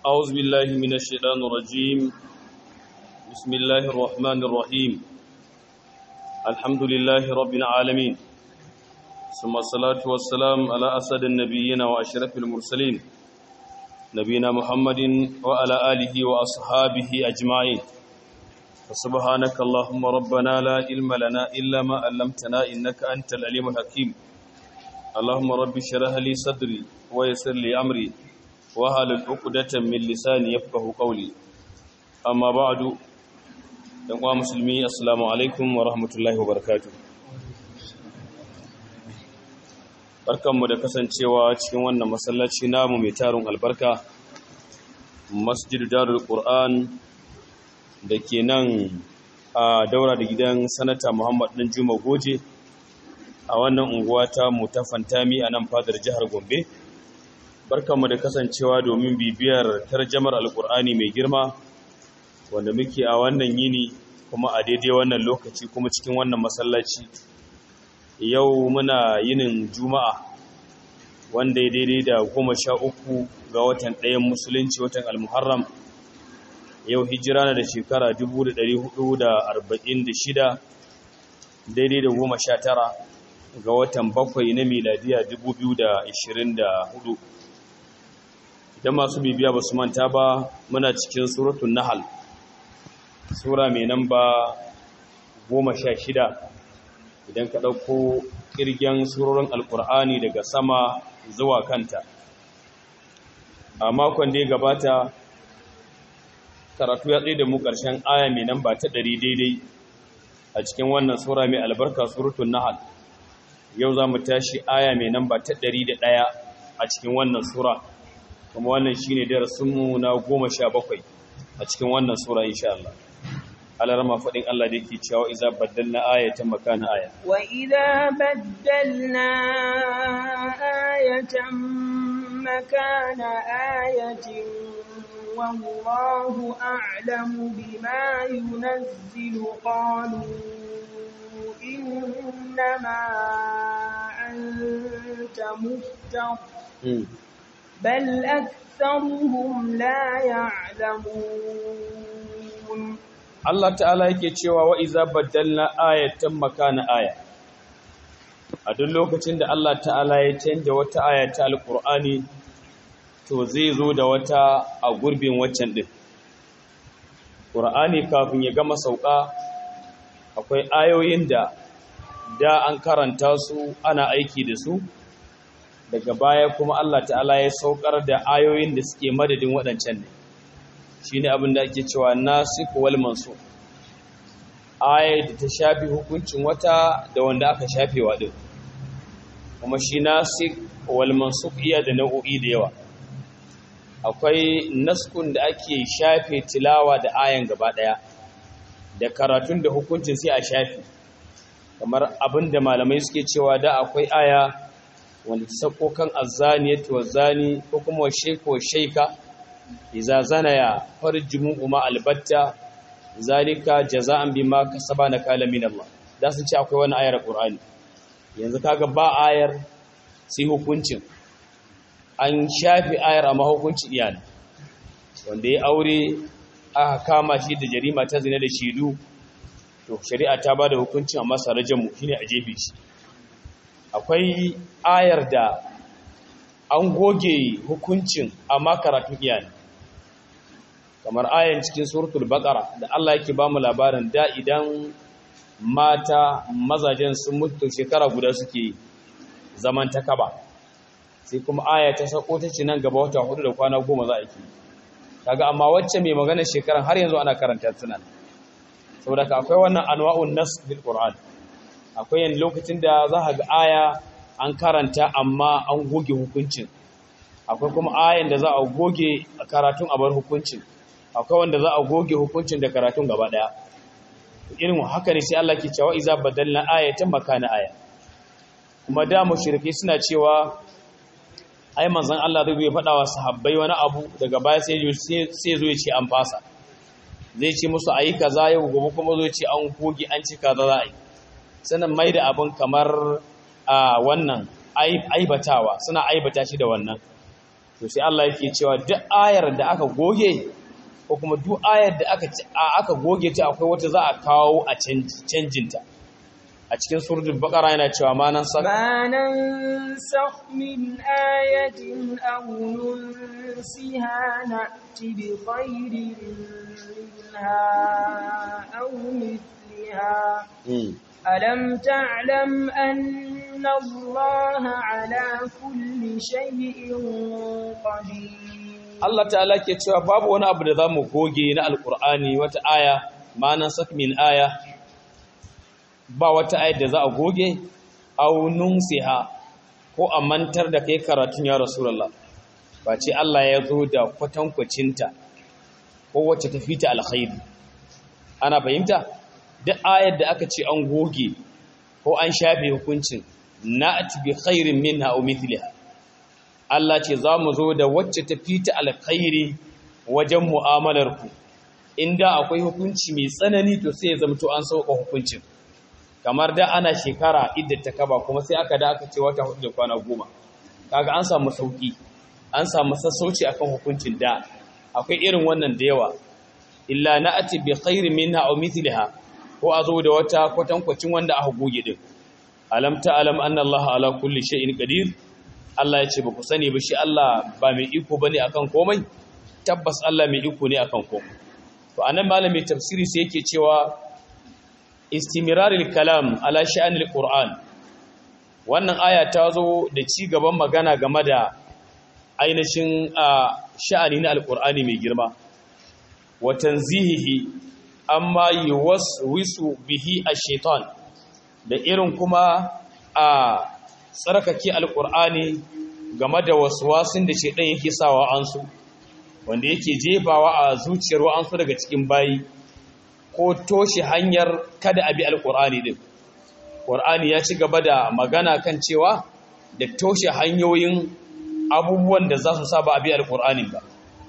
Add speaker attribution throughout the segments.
Speaker 1: أعوذ بالله من الشيطان الرجيم بسم الله الرحمن الرحيم الحمد لله رب العالمين ثم الصلاة والسلام على أسد النبيين وأشرف المرسلين نبينا محمد وعلى آله وأصحابه أجمعين فسبحانك اللهم ربنا لا علم لنا إلا ما علمتنا إنك أنت العليم الحكيم اللهم رب اشرح لي صدري ويسر لي أمري wahalul uqdatan min lisani yafqahu qawli amma ba'du dan uwa musulmi assalamu alaikum wa rahmatullahi wa barakatuh barkanmu da kasancewa cikin wannan masallaci namu mai tarun albarka masjidu darul qur'an da ke nan a daura da gidan sanata muhammad dan juma goje a wannan unguwa ta mu ta fantami a nan fadar jihar gombe barkanmu da kasancewa domin bibiyar tarjamar alkur'ani mai girma wanda muke a wannan yini kuma a daidai wannan lokaci kuma cikin wannan masallaci yau muna yinin juma'a wanda ya daidai da goma sha uku ga watan ɗayan musulunci watan almuharram yau hijira na da shekara 1446 daidai da goma sha tara ga watan bakwai na miladiya 2024 idan masu bibiya ba su manta ba muna cikin suratun nahal sura mai namba goma sha shida idan ka ɗauko ƙirgen surorin alƙur'ani daga sama zuwa kanta a makon da ya gabata karatu ya tsaye da mu ƙarshen aya mai namba ta ɗari daidai a cikin wannan sura mai albarka suratun nahal yau za mu tashi aya mai namba ta ɗari da ɗaya a cikin wannan sura kuma wannan shi ne darasinmu na goma sha bakwai a cikin wannan sura insha Allah alarama faɗin Allah da yake cewa iza baddalna ayatan makana aya
Speaker 2: wa idza baddalna ayatan makana ayatin wallahu a'lamu bima yunazzilu qalu innama anta muftar بل أكثرهم لا يعلمون
Speaker 1: Allah ta'ala yake cewa wa iza baddalna ayatan makana aya a duk lokacin da Allah ta'ala ya canja wata aya ta alqur'ani to zai zo da wata a gurbin waccan din qur'ani kafin ya gama sauka akwai ayoyin da da an karanta su ana aiki da su daga baya kuma Allah ta'ala ya saukar da ayoyin da suke madadin waɗancan ne shi ne abin da ake cewa nasik wal mansuk ayar da ta shafi hukuncin wata da wanda aka shafe waɗin kuma shi nasik wal mansuk iya da nau'o'i da yawa akwai naskun da ake shafe tilawa da ayan gaba ɗaya da karatun da hukuncin sai a shafe kamar abin da malamai suke cewa da akwai aya wanda ta sako kan azzaniyatu wazani ko kuma wa shayku wa shayka idza zanaya farjumu ma albatta zalika jaza'an bima kasaba nakala min Allah da sun ce akwai wani ayar Qur'ani yanzu kaga ba ayar sai hukuncin an shafi ayar amma hukunci iyana wanda ya aure aka kama shi da jarima ta zina da shidu to shari'a ta bada hukuncin amma sarajan mu shine a jefe shi akwai ayar da an goge hukuncin amma karatun iyali kamar ayan cikin suratul baqara da Allah yake ba mu labarin da idan mata mazajen sun mutu shekara guda suke zaman ta kaba sai kuma aya ta sako ta ce nan gaba wata hudu da kwana goma za a yi kaga amma wacce mai magana shekaran har yanzu ana karanta tunan saboda ka akwai wannan anwa'un nas bil qur'an akwai yin lokacin da za a ga aya an karanta amma an goge hukuncin akwai kuma ayan da za a goge karatun a bar hukuncin akwai wanda za a goge hukuncin da karatun gaba daya irin haka ne sai Allah ke cewa iza badalna ayatan makana aya kuma da mushriki suna cewa ai manzon Allah zai faɗa wa sahabbai wani abu daga baya sai sai zo ya ce an fasa zai ce musu ayi kaza yau gobe kuma zo ya ce an goge an ci kaza za a yi sanan mai da abin kamar a wannan aibatawa suna aibata shi da wannan to sai Allah yake cewa duk ayar da aka goge ko kuma duk ayar da aka aka goge ta akwai wata za a kawo a canjin ta a cikin suratul baqara yana cewa ma nan sa
Speaker 2: ما ننسخ من آية أو ننسها نأت بخير منها أو مثلها ألم تعلم أن الله على كل شيء قدير
Speaker 1: Allah ta'ala ke cewa babu wani abu da za mu goge na alkur'ani wata aya ma'anan sak min aya ba wata ayar da za a goge au nunsiha ko a mantar da kai karatun ya rasulullah ba ce Allah ya zo da kwatankwacinta ko wacce ta fita alkhairi ana fahimta duk ayar da aka ce an goge ko an shafe hukuncin na'at bi khairin minha aw mithliha Allah ce za mu zo da wacce ta fita alkhairi wajen mu'amalar ku inda akwai hukunci mai tsanani to sai ya zamto an sauka hukuncin kamar da ana shekara idda ta kaba kuma sai aka da aka ce wata hudu da kwana goma kaga an samu sauki an samu sassauci akan hukuncin da akwai irin wannan da yawa illa na'ati bi khairin minha aw mithliha ko a zo da wata kwatankwacin wanda aka goge din alam ta'lam anna Allah ala kulli shay'in qadir Allah ya ce ba ku sani ba shi Allah ba mai iko bane akan komai tabbas Allah mai iko ne akan komai to anan malami tafsiri sai yake cewa istimirarul kalam ala sha'anil qur'an wannan aya ta zo da ci gaban magana game da ainihin sha'ani na alqur'ani mai girma wa tanzihihi amma yuwaswisu bihi ash-shaytan da irin kuma a tsarkake alqur'ani game da waswasin da shedan yake sawa an su wanda yake jefawa a zuciyar wa'ansu daga cikin bayi ko toshe hanyar kada abi alqur'ani din qur'ani ya ci gaba da magana kan cewa da toshe hanyoyin abubuwan da za su saba abi alqur'ani ba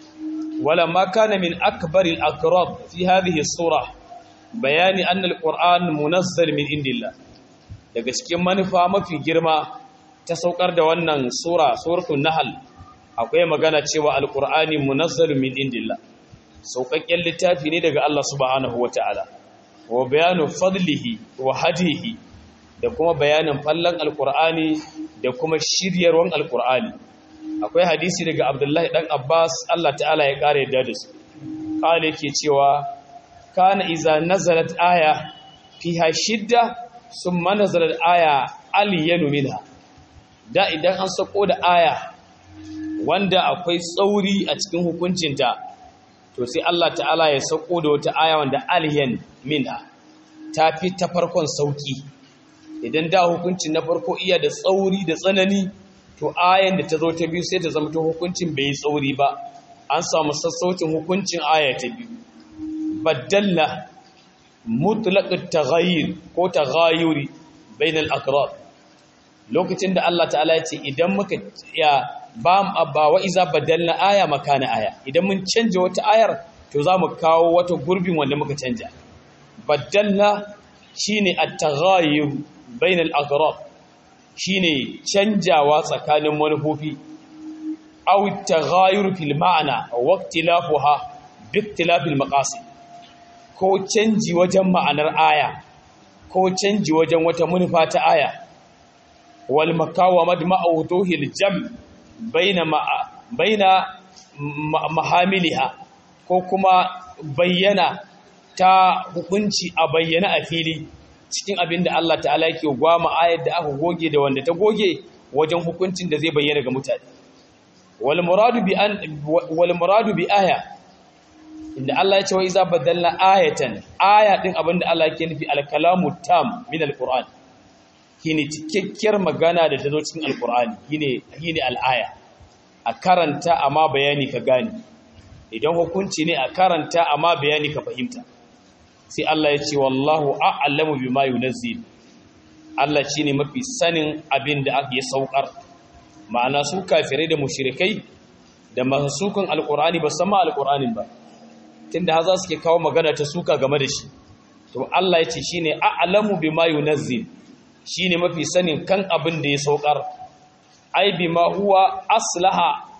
Speaker 1: ولما كان من أكبر الأقراب في هذه الصورة بيان أن القرآن منزل من عند الله daga cikin manufa mafi girma ta saukar da wannan sura suratul nahl akwai magana cewa alqur'ani munazzalun min indillah saukakken littafi ne daga Allah subhanahu wataala wa bayanu fadlihi wa hadihi da kuma bayanin fallan alqur'ani da kuma shiryarwan alqur'ani akwai hadisi daga abdullahi dan abbas allah ta'ala ya kare yadda da su kala yake cewa kana iza nazalat aya fiha shidda summa nazalat aya aliyanu minha da idan an sako da aya wanda akwai tsauri a cikin hukuncinta to sai allah ta'ala ya sako da wata aya wanda aliyan minha ta fi ta farkon sauki idan da hukuncin na farko iya da tsauri da tsanani to ayan da ta zo ta biyu sai ta zama ta hukuncin bai tsauri ba an samu sassaucin hukuncin aya ta biyu baddalla mutlaqat taghayyur ko taghayyuri bainal aqrab lokacin da Allah ta'ala ya ce idan muka ya ba ba wa iza badalna aya makana aya idan mun canja wata ayar to za mu kawo wata gurbin wanda muka canja baddalla shine at-taghayyur bainal aqrab shine canjawa tsakanin manufofi aw taghayur fil ma'na wa ikhtilafuha bi ikhtilafil maqasid ko canji wajen ma'anar aya ko canji wajen wata manufa ta aya wal makawamat ma'awduhil jam baina baina mahamiliha ko kuma bayyana ta hukunci a bayyana a fili cikin abin da Allah ta'ala yake gwama ayar da aka goge da wanda ta goge wajen hukuncin da zai bayyana ga mutane wal muradu bi an wal muradu bi aya inda Allah ya ce wa iza badalna ayatan aya din abin da Allah yake nufi al kalamu tam min al qur'an shine cikakkiyar magana da ta zo cikin al qur'ani shine shine al aya a karanta amma bayani ka gane idan hukunci ne a karanta amma bayani ka fahimta sai Allah ya ce wallahu a'lamu bima yunazzil Allah shine mafi sanin abin da ake saukar ma'ana su kafirai da mushrikai da mahsukan alqur'ani ba san ma alqur'anin ba tunda haza suke kawo magana ta suka game da shi to Allah ya ce shine a'lamu bima yunazzil shine mafi sanin kan abin da ya saukar ai bima huwa aslaha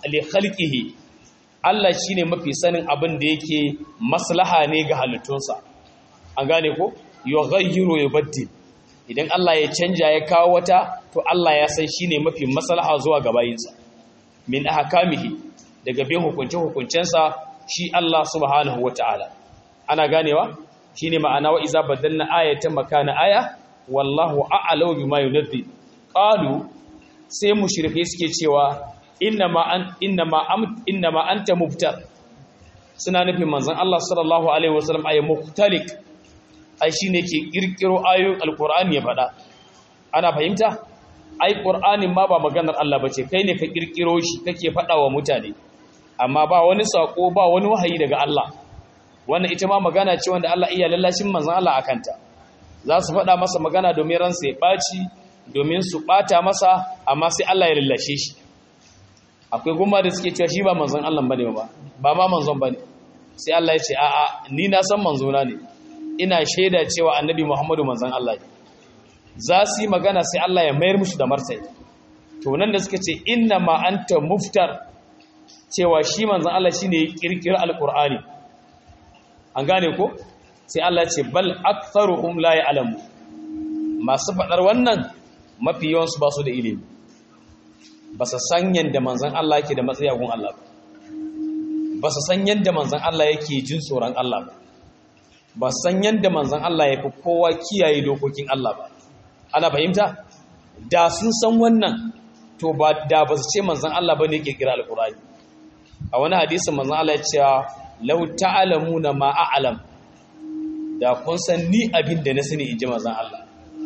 Speaker 1: li khalqihi Allah shine mafi sanin abin da yake maslaha ne ga halittunsa an gane ko yughayyiru yubaddil idan Allah ya canja ya kawo wata to Allah ya san shine mafi maslaha zuwa ga bayinsa min ahkamihi daga bin hukunce hukuncensa shi Allah subhanahu wataala ana ganewa shine ma'ana wa iza badalna ayatan makana aya wallahu a'lamu bima yunzil qalu sai mushrike suke cewa innama an innama am innama anta mubtar suna nufin manzon Allah sallallahu alaihi wasallam ay muktalik ai shine ke kirkiro ayoyin alqur'ani ya fada ana fahimta ai qur'anin ma ba maganar Allah bace kai ne ka kirkiro shi kake fada wa mutane amma ba wani sako ba wani wahayi daga Allah wannan ita ma magana ce wanda Allah iya lallashin manzon Allah akanta za su faɗa masa magana domin ransa ya ɓaci domin su ɓata masa amma sai Allah ya lallashe shi akwai gumma da suke cewa shi ba manzon Allah bane ba ba ma manzon bane sai Allah ya ce a'a ni na san manzona ne ina shaida cewa annabi Muhammadu manzon Allah ne za su yi magana sai Allah ya mayar musu da martani to nan da suka ce inna ma anta muftar cewa shi manzon Allah shine ya kirkira alqur'ani an gane ko sai Allah ce bal aktharuhum la ya'lamu masu fadar wannan mafi yawan su ba su da ilimi ba su san yanda manzon Allah yake da matsayi gun Allah ba ba su san yanda manzon Allah yake jin tsoron Allah ba ba su san yanda manzon Allah yake kowa kiyaye dokokin Allah ba ana fahimta da sun san wannan to ba da ba su ce manzon Allah bane yake kira alqur'ani a wani hadisin manzon Allah ya ce law ta'lamuna ma a'lam da kun san ni abin da na sani in ji mazan Allah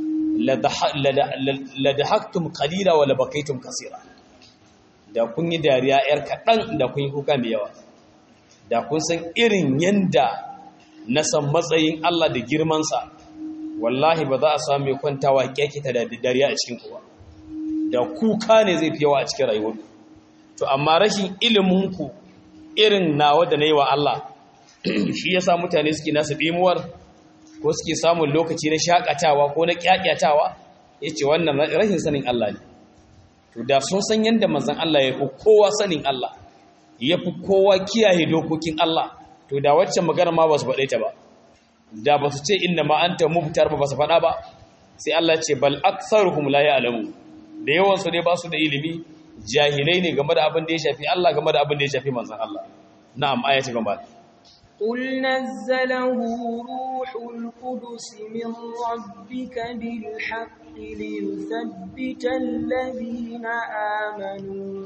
Speaker 1: la da haktum kalila wa labakaitum kasira da kun yi dariya yar kaɗan da kun yi kuka mai yawa da kun san irin yanda na san matsayin Allah da girmansa wallahi ba za a samu mai kwantawa kyakita da dariya a cikin kowa da kuka ne zai fi yawa a cikin rayuwar to amma rashin iliminku irin nawa da na yi wa Allah shi ya sa mutane suke nasu ɗimuwar ko suke samun lokaci na shakatawa ko na kyakyatawa ya ce wannan rashin sanin Allah ne to da sun san yadda manzan Allah ya fi kowa sanin Allah ya fi kowa kiyaye dokokin Allah to da waccan magana ma ba su faɗe ta ba da ba su ce inna ma anta mubtar ba ba su faɗa ba sai Allah ce bal aktsaruhum la ya'lamu da yawan su ne ba su da ilimi jahilai ne game da abin da ya shafi Allah game da abin da ya shafi manzan Allah na'am ayati gaba
Speaker 2: قل نزله روح القدس من ربك بالحق ليثبت الذين آمنوا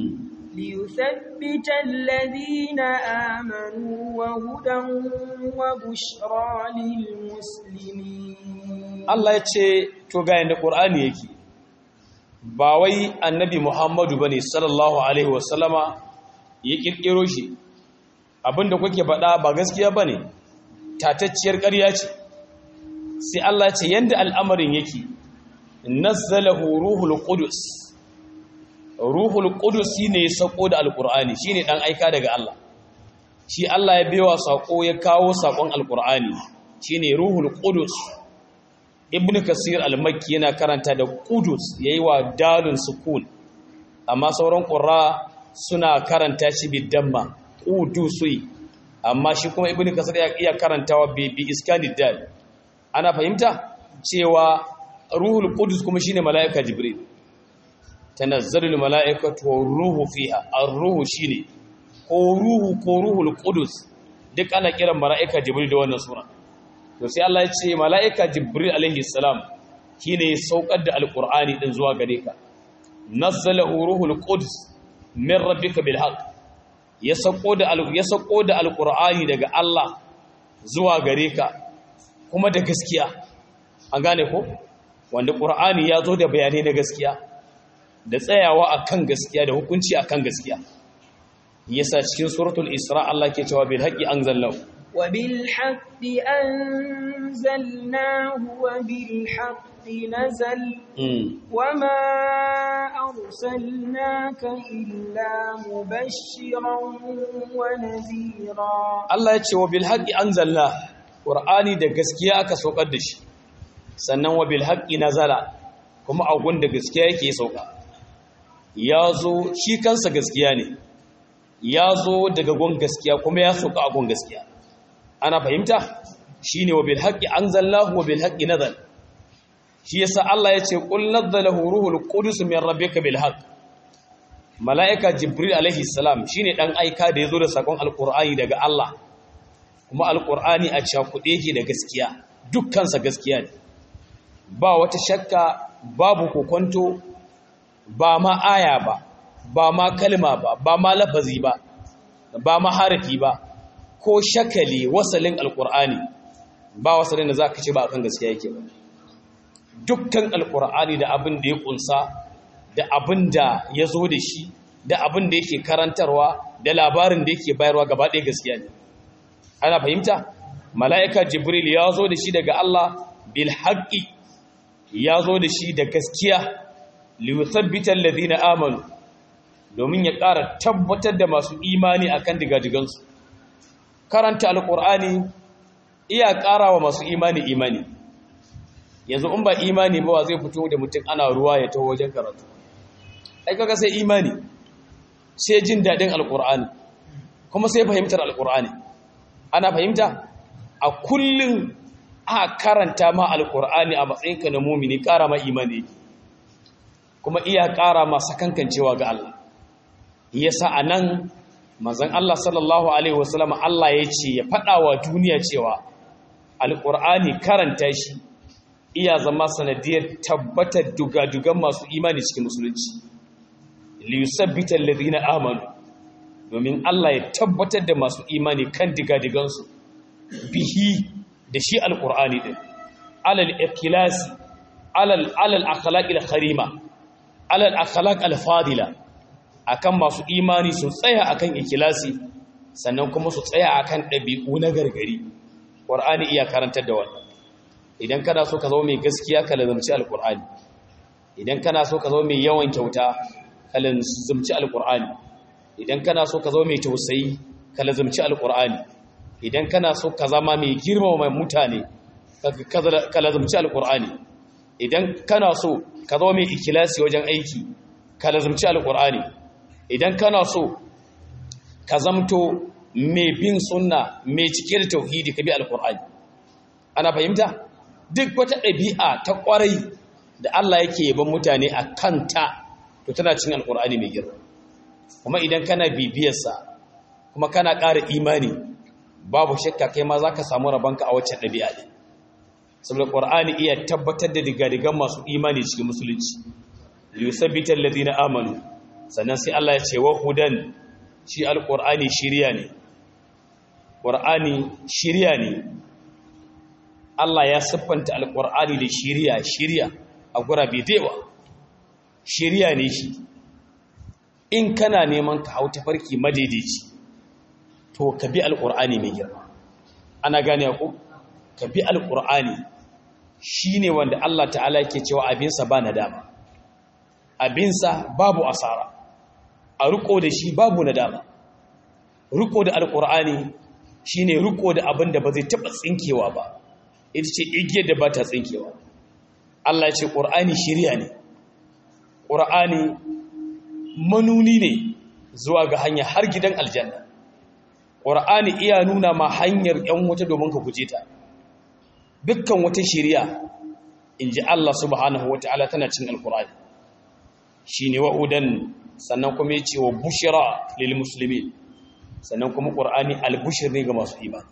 Speaker 2: ليثبت الذين آمنوا وهدى وبشرى للمسلمين
Speaker 1: Allah ya ce to ga yanda Qur'ani yake ba wai annabi Muhammadu bane sallallahu alaihi wasallama ya kirkiro shi abinda kuke faɗa ba gaskiya bane tatacciyar ƙarya ce sai Allah ce yanda al'amarin yake nazzalahu ruhul qudus ruhul qudus shine ya sako da alqur'ani shine dan aika daga Allah shi Allah ya bewa sako ya kawo sakon alqur'ani shine ruhul qudus ibnu kasir al-makki yana karanta da qudus yayi wa dalun sukun amma sauran qurra suna karanta shi bidamma qudusui amma shi kuma ibnu kasir ya iya karantawa bi bi iskanid dal ana fahimta cewa ruhul qudus kuma shine malaika jibril tanazzalul malaikatu wa ruhu fiha ar-ruhu shine ko ruhu ko ruhul qudus duk ana kiran malaika jibril da wannan sura to sai Allah ya ce malaika jibril alaihi salam shine saukar da alqur'ani din zuwa gare ka nazzalahu ruhul qudus min rabbika bil haqq ya sako da ya sako da alqur'ani daga Allah zuwa gare ka kuma da gaskiya an gane ko wanda qur'ani ya zo da bayanai na gaskiya da tsayawa akan gaskiya da hukunci akan gaskiya yasa cikin suratul isra Allah ke cewa bil haqqi anzalallahu
Speaker 2: wa bil haqqi anzalnahu wa bil haqqi nazal wama arsalnaka illa mubashiran wa nadhira
Speaker 1: Allah ya ce wa bil haqqi anzalna qur'ani da gaskiya aka saukar da shi sannan wa bil haqqi nazala kuma a gunda gaskiya yake sauka ya zo shi kansa gaskiya ne ya zo daga gon gaskiya kuma ya soka a gon gaskiya ana fahimta shine wa bil haqqi anzalallahu wa bil haqqi nazal shi yasa Allah ya ce qul nazzalahu ruhul qudus min rabbika bil haqq malaika jibril alaihi salam shine dan aika da yazo da sakon alqur'ani daga Allah kuma alqur'ani a cakude yake da gaskiya dukkansa gaskiya ne ba wata shakka babu kokonto ba ma aya ba ba ma kalma ba ba ma lafazi ba ba ma harafi ba ko shakali wasalin alqur'ani ba wasalin da zaka ce ba akan gaskiya yake ba dukkan alkur'ani da abin da ya kunsa da abin da ya zo da shi da abin da yake karantarwa da labarin da yake bayarwa gaba ɗaya gaskiya ne ana fahimta mala'ika jibril ya zo da shi daga Allah bil haqqi ya zo da shi da gaskiya li yuthabbita alladhina amanu domin ya ƙara tabbatar da masu imani akan digadigansu karanta alkur'ani iya ƙara wa masu imani imani yanzu in ba imani ba zai fito da mutum ana ruwa ya taho wajen karatu ai kaga sai imani sai jin dadin alqur'ani kuma sai fahimtar alqur'ani ana fahimta a kullun a karanta ma alqur'ani a matsayinka na mu'mini ƙara ma imani kuma iya ƙara ma sakankancewa ga Allah yasa anan manzon Allah sallallahu alaihi wasallam Allah ya ce ya faɗa wa duniya cewa alqur'ani karanta shi iya zama sanadiyar tabbatar dugadugan masu imani cikin musulunci liyusabbita alladhina amanu domin Allah ya tabbatar da masu imani kan digadigansu bihi da shi alqur'ani din alal ikhlasi alal alal akhlaq alkharima alal akhlaq alfadila akan masu imani su tsaya akan ikhlasi sannan kuma su tsaya akan dabi'u na gargari qur'ani iya karantar da wannan idan kana so ka zama mai gaskiya ka lazumci alkur'ani idan kana so ka zama mai yawan kyauta ka lazumci alkur'ani idan kana so ka zama mai tausayi ka lazumci alkur'ani idan kana so ka zama mai girmama mutane ka lazumci alkur'ani idan kana so ka zama mai ikilasi wajen aiki ka lazumci alkur'ani idan kana so ka zamto mai bin sunna mai cike da tauhidi ka bi alkur'ani ana fahimta duk wata ɗabi'a ta ƙwarai da Allah yake yaban mutane a kanta to tana cin alƙur'ani mai girma kuma idan kana bibiyarsa kuma kana ƙara imani babu shakka kai ma za ka samu rabonka a wacce ɗabi'a ne saboda ƙur'ani iya tabbatar da digadigan masu imani cikin musulunci liyusabbitar ladina amanu sannan sai Allah ya ce wa hudan shi alƙur'ani shirya ne ƙur'ani shirya ne Allah ya siffanta alƙur'ani da shiriya shiriya a gurabe dewa shiriya ne shi in kana neman ka hau tafarki madaidaici to ka bi alƙur'ani mai girma ana gane ku ka bi alƙur'ani shine wanda Allah ta'ala yake cewa abinsa ba nadama abinsa babu asara a riko da shi babu nadama riko da alƙur'ani shine riko da abin da ba zai taɓa tsinkewa ba ita ce igiyar da ba ta tsinkewa Allah ce ƙur'ani shirya ne ƙur'ani manuni ne zuwa ga hanya har gidan aljanna ƙur'ani iya nuna ma hanyar ‘yan wuta domin ka guje ta dukkan wata shirya in ji Allah subhanahu wa ta'ala tana cin alƙur'ani shi ne wa'udan sannan kuma ya ce wa bushira lil musulmi sannan kuma ƙur'ani albushir ne ga masu imani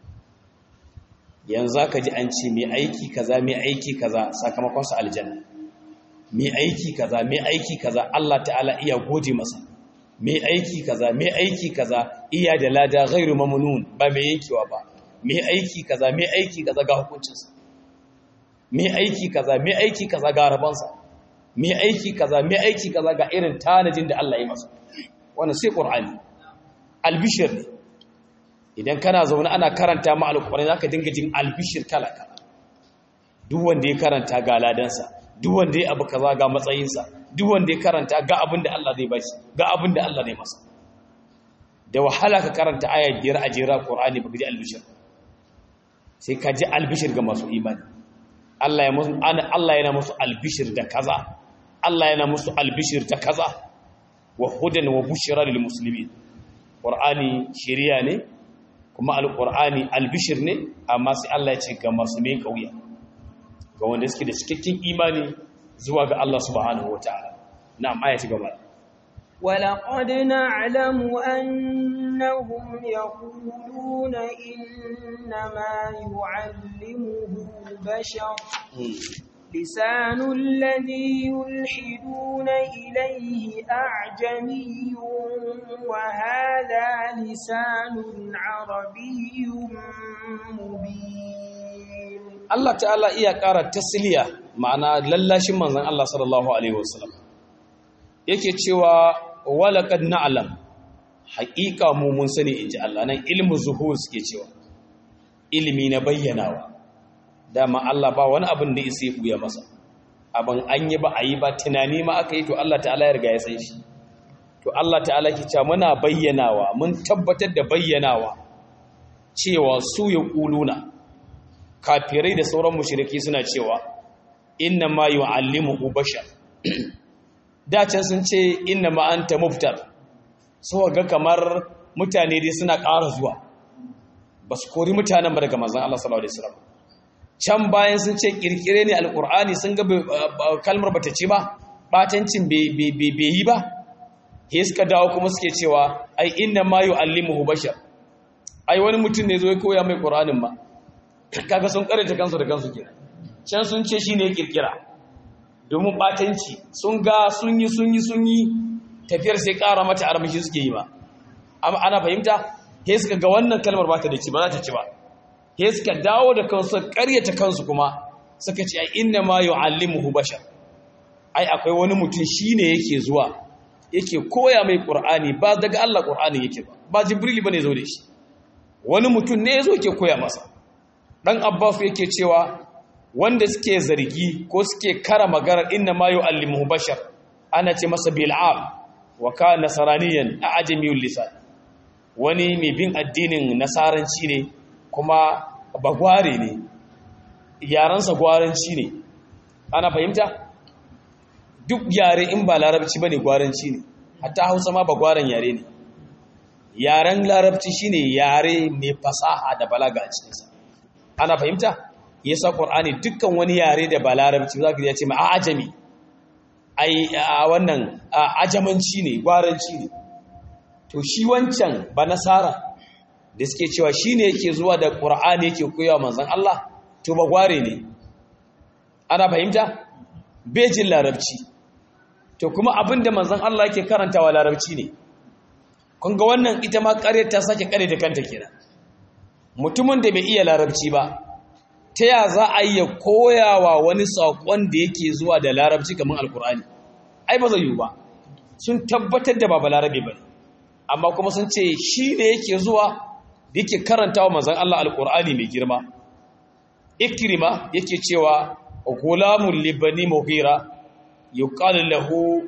Speaker 1: yanzu ka ji an ce mai aiki kaza mai aiki kaza sakamakonsa aljanna mai aiki kaza mai aiki kaza Allah ta'ala iya gode masa mai aiki kaza mai aiki kaza iya da lada ghairu mamnun ba mai yankewa ba mai aiki kaza mai aiki kaza ga hukuncinsa mai aiki kaza mai aiki kaza ga rabansa mai aiki kaza mai aiki kaza ga irin tanajin da Allah ya masa wannan sai qur'ani albishir ne idan kana zaune ana karanta ma alƙur'ani zaka dinga jin albishir kala kala duk wanda ya karanta ga ladansa duk wanda ya abu kaza ga matsayinsa duk wanda ya karanta ga abin da Allah zai bashi ga abin da Allah zai masa da wahala ka karanta aya biyar a jera Qur'ani baka ji albishir sai ka ji albishir ga masu imani Allah ya musu Allah yana musu albishir da kaza Allah yana musu albishir da kaza wa hudan wa bushra lil muslimin qur'ani shiriya ne kuma alqur'ani albishir ne amma sai Allah ya ce ga masu mai kauya ga wanda suke da cikakken imani zuwa ga Allah subhanahu wataala na'am aya ta gaba
Speaker 2: ولقد نعلم أنهم يقولون إنما يعلمه بشر لسان الذي يلحدون إليه أعجمي وهذا لسان عربي مبين
Speaker 1: Allah ta'ala iya ƙara tasliya ma'ana lallashin manzon Allah sallallahu alaihi wasallam yake cewa walaqad na'lam haƙiƙa mu mun sani inji Allah nan ilmu zuhur suke cewa ilimi na bayyanawa dama Allah ba wani abin da isa ya buya masa abin an yi ba a yi ba tunani ma aka yi to Allah ta'ala ya riga ya san shi to Allah ta'ala ke cewa muna bayyanawa mun tabbatar da bayyanawa cewa su ya ƙuluna kafirai da sauran mushriki suna cewa inna ma yu'allimu bashar da can sun ce inna ma anta muftar so ga kamar mutane dai suna ƙara zuwa ba su kori mutanen ba daga manzon Allah sallallahu alaihi wasallam can bayan sun ce kirkire ne alkur'ani sun ga kalmar bata ce ba batancin bai yi ba he suka dawo kuma suke cewa ai inna ma yu'allimuhu bashar ai wani mutum ne zo ya koya mai qur'anin ba kaga sun karanta kansu da kansu kenan can sun ce shine kirkira domin batanci sun ga sun yi sun yi sun yi tafiyar sai ƙara mata armashi suke yi ba amma ana fahimta he suka ga wannan kalmar ba ta da ci ba za ta ci ba he suka dawo da kansu ƙaryata kansu kuma suka ce ai inna ma yu'allimuhu bashar ai akwai wani mutum shine yake zuwa yake koya mai qur'ani ba daga Allah qur'ani yake ba ba jibril bane zo da shi wani mutum ne yazo yake koya masa dan abbas yake cewa wanda suke zargi ko suke kara magana inna ma yu'allimuhu bashar ana ce masa bil'am wa kana nasraniyan a'jamiyul lisan wani mai bin addinin nasaranci ne kuma bagware ne yarensa gwaranci ne ana fahimta duk yare in ba larabci ba ne gwaranci ne hatta hausa ma bagwaren yare ne yaren larabci shine yare mai fasaha da balaga a cikinsa ana fahimta yasa qur'ani dukkan wani yare da ba larabci za ka ya ce ma ajami ai a wannan ajamanci ne gwaranci ne to shi wancan ba nasara da suke cewa shi ne yake zuwa da ƙura'ani yake koyawa manzan Allah to ba gware ne ana fahimta bejin larabci to kuma abin da manzan Allah yake karantawa larabci ne kun ga wannan ita ma ƙare ta sake ƙare da kanta kenan mutumin da bai iya larabci ba ta ya za a iya koyawa wani saƙon da yake zuwa da larabci kamar alƙur'ani ai ba zai yiwu ba sun tabbatar da ba balarabe ba ne amma kuma sun ce shi ne yake zuwa da yake karanta wa manzan Allah alƙur'ani mai girma ikrima yake cewa gulamun libani mughira yuqalu lahu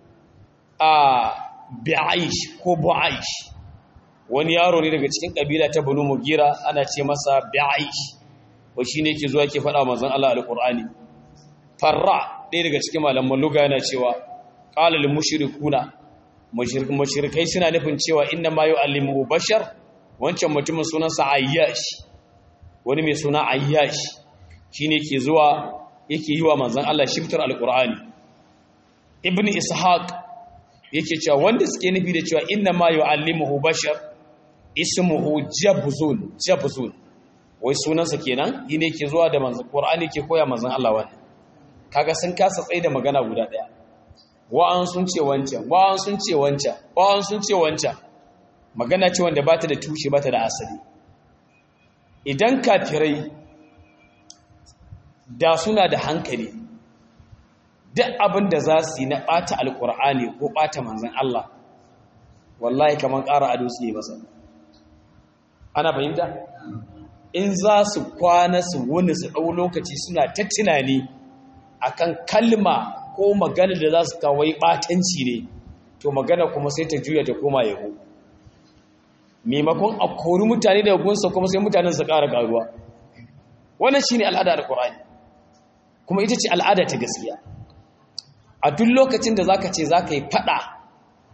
Speaker 1: a bi'aish ko bu'aish wani yaro ne daga cikin kabila ta banu mughira ana ce masa bi'aish wa shine yake zuwa yake faɗa manzan Allah alƙur'ani farra ɗaya daga cikin malaman luga yana cewa qala lil mushrikuna mushrikai suna nufin cewa inna ma yu'allimu bashar wancan mutumin sunansa ayyash wani mai suna ayyash shine ke zuwa yake yi wa manzon Allah shiftar alqur'ani ibn ishaq yake cewa wanda suke nufi da cewa inna ma yu'allimuhu bashar ismuhu jabzun jabzun wai sunansa kenan yine ke zuwa da manzon qur'ani ke koya manzon Allah wannan kaga sun kasa tsaye da magana guda daya wa'an sun ce wancan wa'an sun ce wancan wa'an sun ce wancan magana ce wanda ba ta da tushe ba ta da asali idan kafirai da suna da hankali duk abin da za su yi na ɓata alƙur'ani ko ɓata manzan Allah wallahi kamar ƙara ado su yi masa ana fahimta in za su kwana su wuni su ɗau lokaci suna ta tunani akan kalma ko magana da za su kawai ɓatanci ne to magana kuma sai ta juya ta koma yabo maimakon a kori mutane da gunsa kuma sai mutanen su ƙara ƙaruwa wannan shine al'ada da ƙur'ani kuma ita ce al'ada ta gaskiya a duk lokacin da zaka ce zaka yi fada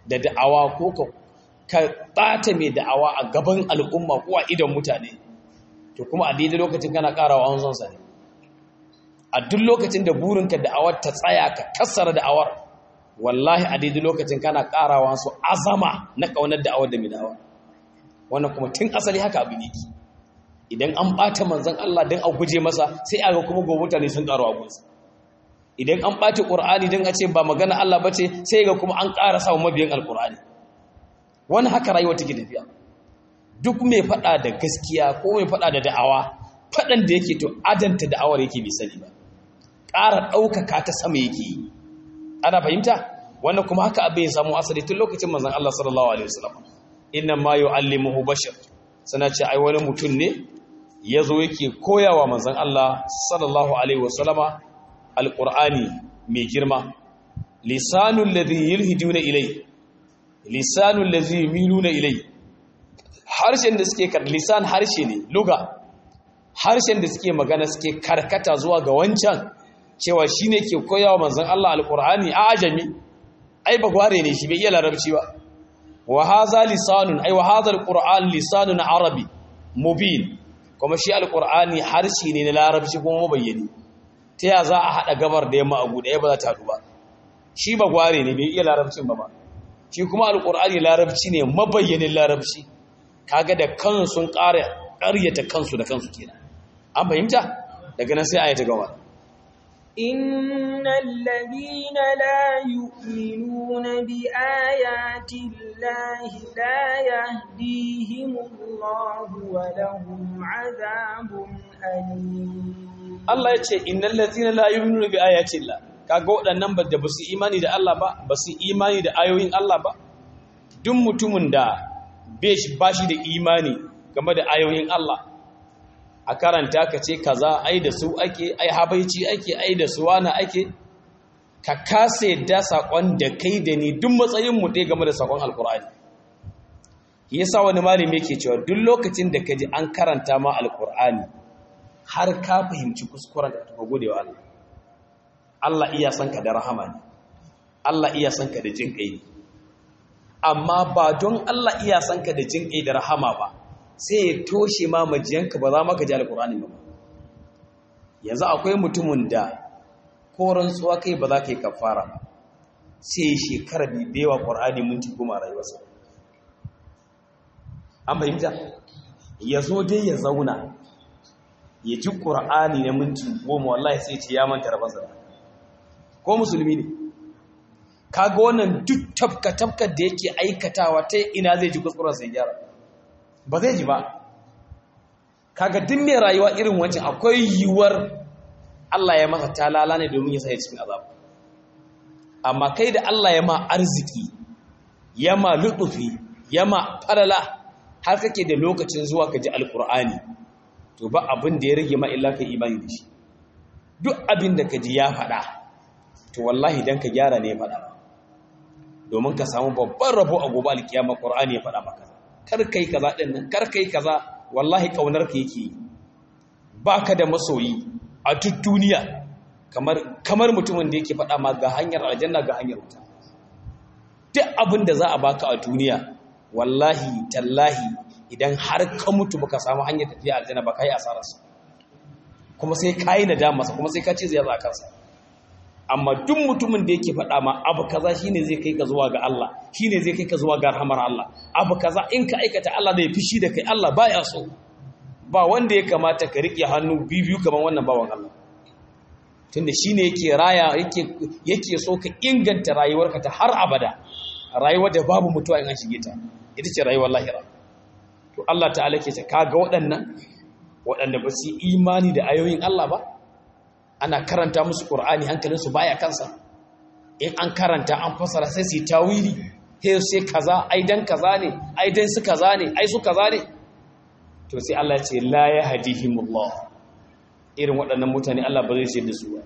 Speaker 1: da da'awa ko ka ka bata mai da'awa a gaban al'umma ko a idon mutane to kuma a daidai lokacin kana karawa an zonsa ne a duk lokacin da burinka da'awar ta tsaya ka kassara da'awar wallahi a daidai lokacin kana karawa su azama na kaunar da'awar da mai da'awar wannan kuma tun asali haka abin yake idan an ɓata manzan Allah don a guje masa sai a ga kuma gobe mutane sun ƙaru abunsa idan an ɓata ƙur'ani don a ce ba magana Allah ba ce sai ga kuma an ƙara samun mabiyan alƙur'ani wani haka rayuwa take tafiya duk mai faɗa da gaskiya ko mai faɗa da da'awa faɗan da yake to adanta da'awar yake bai sani ba ƙara ɗaukaka ta sama yake yi ana fahimta wannan kuma haka abin ya samu asali tun lokacin manzan Allah sallallahu alaihi wasallam inna ma yu'allimuhu bashar sana ce ai wani mutum ne ya zo yake koyawa manzan Allah sallallahu Alaihi wasallama alƙur'ani mai girma lisanun ladhi yulhiduna ilai lisanun ladhi yumiluna ilai harshen da suke kar lisan harshe ne luga harshen da suke magana suke karkata zuwa ga wancan cewa shine ke koyawa manzan Allah alƙur'ani a ajami ai bagware ne shi bai iya larabci ba wa haza lisanun ai wa hadha alquran lisanun arabi mubin kuma shi alqurani harshe ne na larabci kuma mabayyani ta ya za a hada gabar da yamma a guda ba za ta hadu ba shi ba gware ne bai iya larabcin ba ba shi kuma alqurani larabci ne mabayyanin larabci kaga da kansu sun ƙara ƙaryata kansu da kansu kenan an fahimta daga nan sai ayata gaba
Speaker 2: إن الذين لا يؤمنون بآيات الله لا يهديهم الله ولهم عذاب أليم
Speaker 1: Allah ya ce innal ladhina la yu'minuna bi ayati Allah kaga waɗannan ba da basu imani da Allah ba basu imani da ayoyin Allah ba duk mutumin da ba shi da imani game da ayoyin Allah a karanta ka ce kaza ai da su ake ai habaici ake ai da su wani ake ka kasa yadda sakon da kai da ni duk matsayin mu ɗaya game da sakon alkur'ani yasa wani malami yake cewa duk lokacin da ka ji an karanta ma alkur'ani har ka fahimci kuskuren da ka gode wa Allah Allah iya san ka da rahama ne Allah iya san ka da jin kai ne amma ba don Allah iya san ka da jin kai da rahama ba sai ya toshe ma majiyanka ba za maka ji alkur'ani ba yanzu akwai mutumin da ko rantsuwa kai ba za ka yi kafara ba sai shekara bibewa ƙur'ani minti goma rayuwarsa an fahimta ya zo dai ya zauna ya ji ƙur'ani na minti goma wallahi sai ce ya manta rabansa ko musulmi ne kaga wannan duk tafka-tafkar da yake aikatawa ta ina zai ji kuskuren sai gyara ba zai ji ba kaga duk mai rayuwa irin wancan akwai yiwuwar Allah ya masa talala ne domin ya sai cikin azab amma kai da Allah ya ma arziki ya ma lutufi ya ma falala har kake da lokacin zuwa ka ji alkur'ani to ba abin da ya rage ma illa ka imani da shi duk abin da ka ji ya faɗa to wallahi dan ka gyara ne ya faɗa domin ka samu babban rabo a gobe alkiyama qur'ani ya faɗa maka kar kai kaza din nan kar kai kaza wallahi kaunar ka yake baka da masoyi a duk duniya kamar kamar mutumin da yake faɗa ma ga hanyar aljanna ga hanyar wuta duk abin da za a baka a duniya wallahi tallahi idan har ka mutu baka samu hanyar tafiya aljanna ba kai asararsa kuma sai kai nadama sa kuma sai ka ce zai za kansa amma duk mutumin da yake faɗa ma abu kaza shine zai kai ka zuwa ga Allah shine zai kai ka zuwa ga rahmar Allah abu kaza in ka aikata Allah zai fishi da kai Allah baya so ba wanda ya kamata ka riƙe hannu biyu kaman wannan bawan Allah tunda shine yake raya yake yake so ka inganta rayuwarka ta har abada rayuwar da babu mutuwa in an shige ta ita ce rayuwar lahira to Allah ta'ala ke ce kaga waɗannan waɗanda ba su imani da ayoyin Allah ba ana karanta musu Qur'ani hankalinsu baya kansa in an karanta an fasara sai su tawili sai sai kaza ai dan kaza ne ai dan su kaza ne ai su kaza ne to sai Allah ya ce la yahdihimullah irin waɗannan mutane Allah ba zai ce da su ba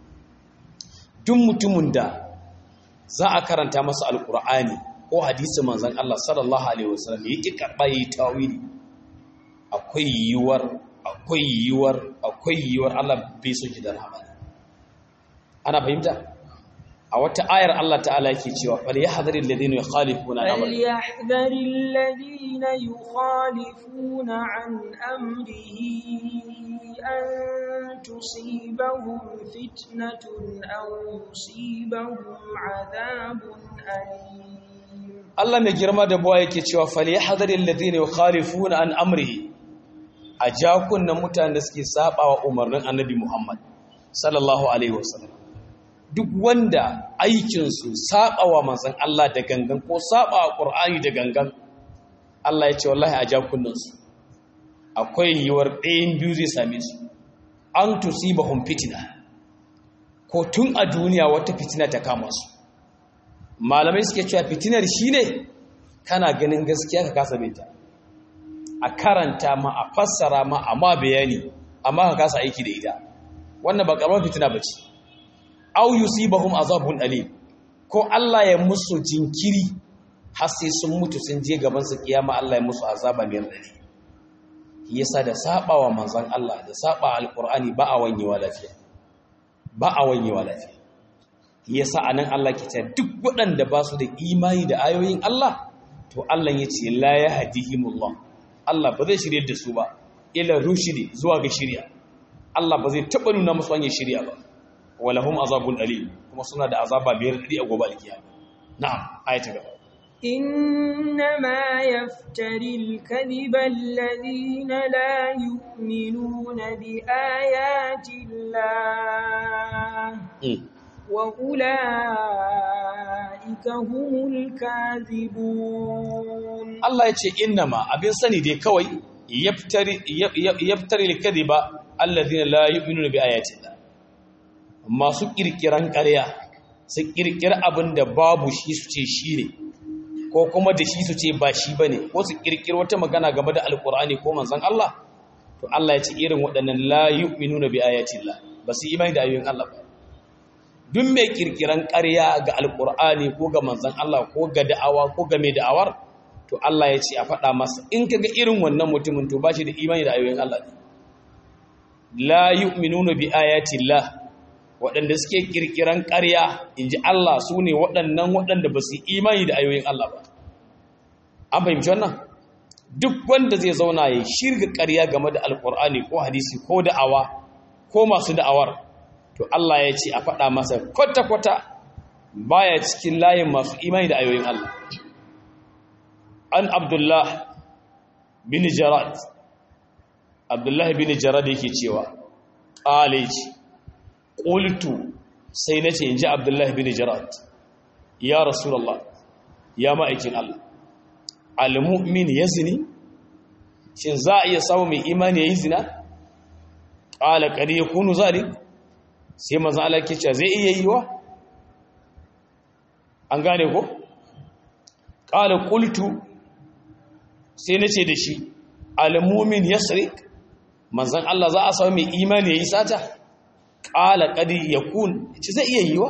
Speaker 1: duk mutumin da za a karanta masa alqur'ani ko hadisi manzon Allah sallallahu alaihi wasallam yake karba yi tawili akwai yiwuwar akwai yiwuwar akwai yiwuwar Allah bai so ki da rahama ana fahimta a wata ayar Allah ta'ala yake cewa fal yahdharil ladina yukhalifuna an amri
Speaker 2: فليحذر الذين يخالفون عن أمره أن تصيبهم فتنة أو يصيبهم عذاب أليم
Speaker 1: Allah mai girma da buwa yake cewa fal yahdharil ladina yukhalifuna an amrihi a jakunan mutanen da suke sabawa umarnin Annabi Muhammad sallallahu alaihi wasallam duk wanda aikinsu saɓawa manzan Allah da gangan ko saɓawa ƙur'ani da gangan Allah ya ce wallahi a jakunansu akwai yiwuwar ɗayan biyu zai same su an tusibahum fitina ko tun a duniya wata fitina ta kama su malamai suke cewa fitinar shine kana ganin gaskiya ka kasa binta a karanta ma a fassara ma a ma bayani amma ka kasa aiki da ita wannan ba karamar fitina ba ce au yusibahum azabun alim ko Allah ya musu jinkiri har sai sun mutu sun je gaban su kiyama Allah ya musu azaba mai radadi yasa da sabawa manzon Allah da saba alqur'ani ba a wanyewa lafiya ba a wanyewa lafiya yasa anan Allah ke ta duk waɗanda ba su da imani da ayoyin Allah to Allah ya ce la yahdihimullah Allah ba zai shirye da su ba ila rushidi zuwa ga shirya Allah ba zai taba nuna musu hanyar shirya ba walahum azabun alim kuma suna da azaba biyar dadi a gobe alkiyama na'am ayata gaba
Speaker 2: إنما يفتري الكذب الذين لا يؤمنون بآيات الله وأولئك هم الكاذبون
Speaker 1: Allah ya ce innama abin sani dai kawai yaftari yaftari al-kadhiba alladhina la yu'minuna bi ayati Allah masu kirkiran ƙarya su kirkira abin da babu shi su ce shi ne ko kuma da shi su ce ba shi bane ko su kirkira wata magana game da alkur'ani ko manzon Allah to Allah ya ce irin waɗannan la yu'minuna bi ayati Allah ba su imani da ayoyin Allah ba duk mai kirkiran ƙarya ga alkur'ani ko ga manzon Allah ko ga da'awa ko ga mai da'awar to Allah ya ce a faɗa masa in kaga irin wannan mutumin to ba shi da imani da ayoyin Allah ne la yu'minuna bi ayati Allah waɗanda suke kirkiran ƙarya in ji Allah su ne waɗannan waɗanda ba su imani da ayoyin Allah ba an fahimci wannan duk wanda zai zauna ya shirga ƙarya game da alƙur'ani ko hadisi ko da'awa ko masu da'awar to Allah ya ce a faɗa masa kwata-kwata baya cikin layin masu imani da ayoyin Allah an abdullah bin jarad abdullah bin jarad yake cewa ƙale ce ƙultu sai na ce in ji abdullah bin jarad ya rasulallah ya ma'aikin Allah al-mu'min ya zini shin za a iya samu mai imani ya yi zina ƙala ƙari ya kunu zalik sai mazan Allah ke cewa zai iya yi wa an gane ko ƙala ƙultu sai na ce da shi al-mu'min ya manzan Allah za a samu mai imani ya yi sata ƙala ƙadi ya kun ce zai iya yi wa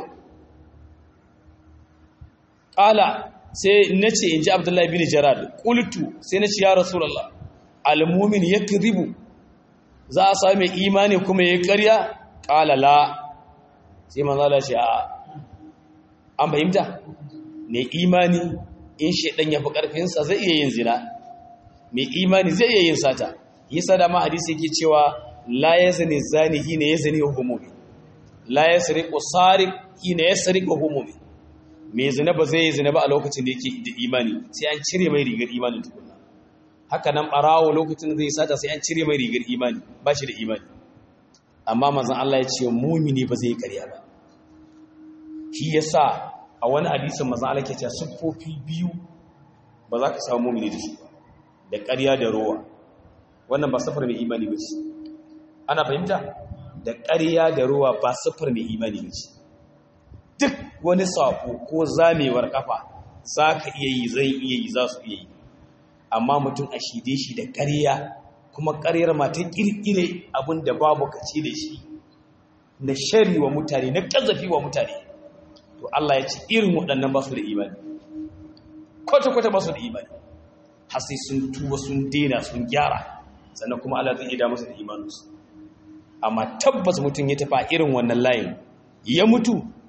Speaker 1: ƙala sai na ce in ji abdullahi bin jarad ƙultu sai na ce ya rasulallah almumin ya kiribu za a sami imani kuma ya karya ƙala la sai manzala ce a an fahimta mai imani in shaidan ya fi ƙarfinsa zai iya yin zina mai imani zai iya yin sata yi sada ma hadisi yake cewa la ya zane zani hina ya zane hukumomi la ya sari ƙusari hina ya sari hukumomi mai zina ba zai yi zina ba a lokacin da yake da imani sai an cire mai rigar imanin tukunna haka nan ɓarawo lokacin da zai sata sai an cire mai rigar imani ba shi da imani amma mazan Allah ya ce mumini ba zai karya ba shi ya sa a wani hadisin mazan Allah ke cewa siffofi biyu ba za ka samu mumini da shi ba da karya da rowa wannan ba safar mai imani ba ce ana fahimta da karya da rowa ba safar mai imani ba ce duk wani sako ko zamewar kafa za ka iya yi zai iya yi za su iya yi amma mutum a shide shi da ƙarya kuma ƙaryar mata ƙirƙire abin da babu kace da shi na shari wa mutane na ƙazafi wa mutane to Allah ya ce irin waɗannan ba su da imani kwata-kwata ba su da imani har sai sun tuba sun dena sun gyara sannan kuma Allah zai ida masa da imaninsu amma tabbas mutum ya tafi irin wannan layin ya mutu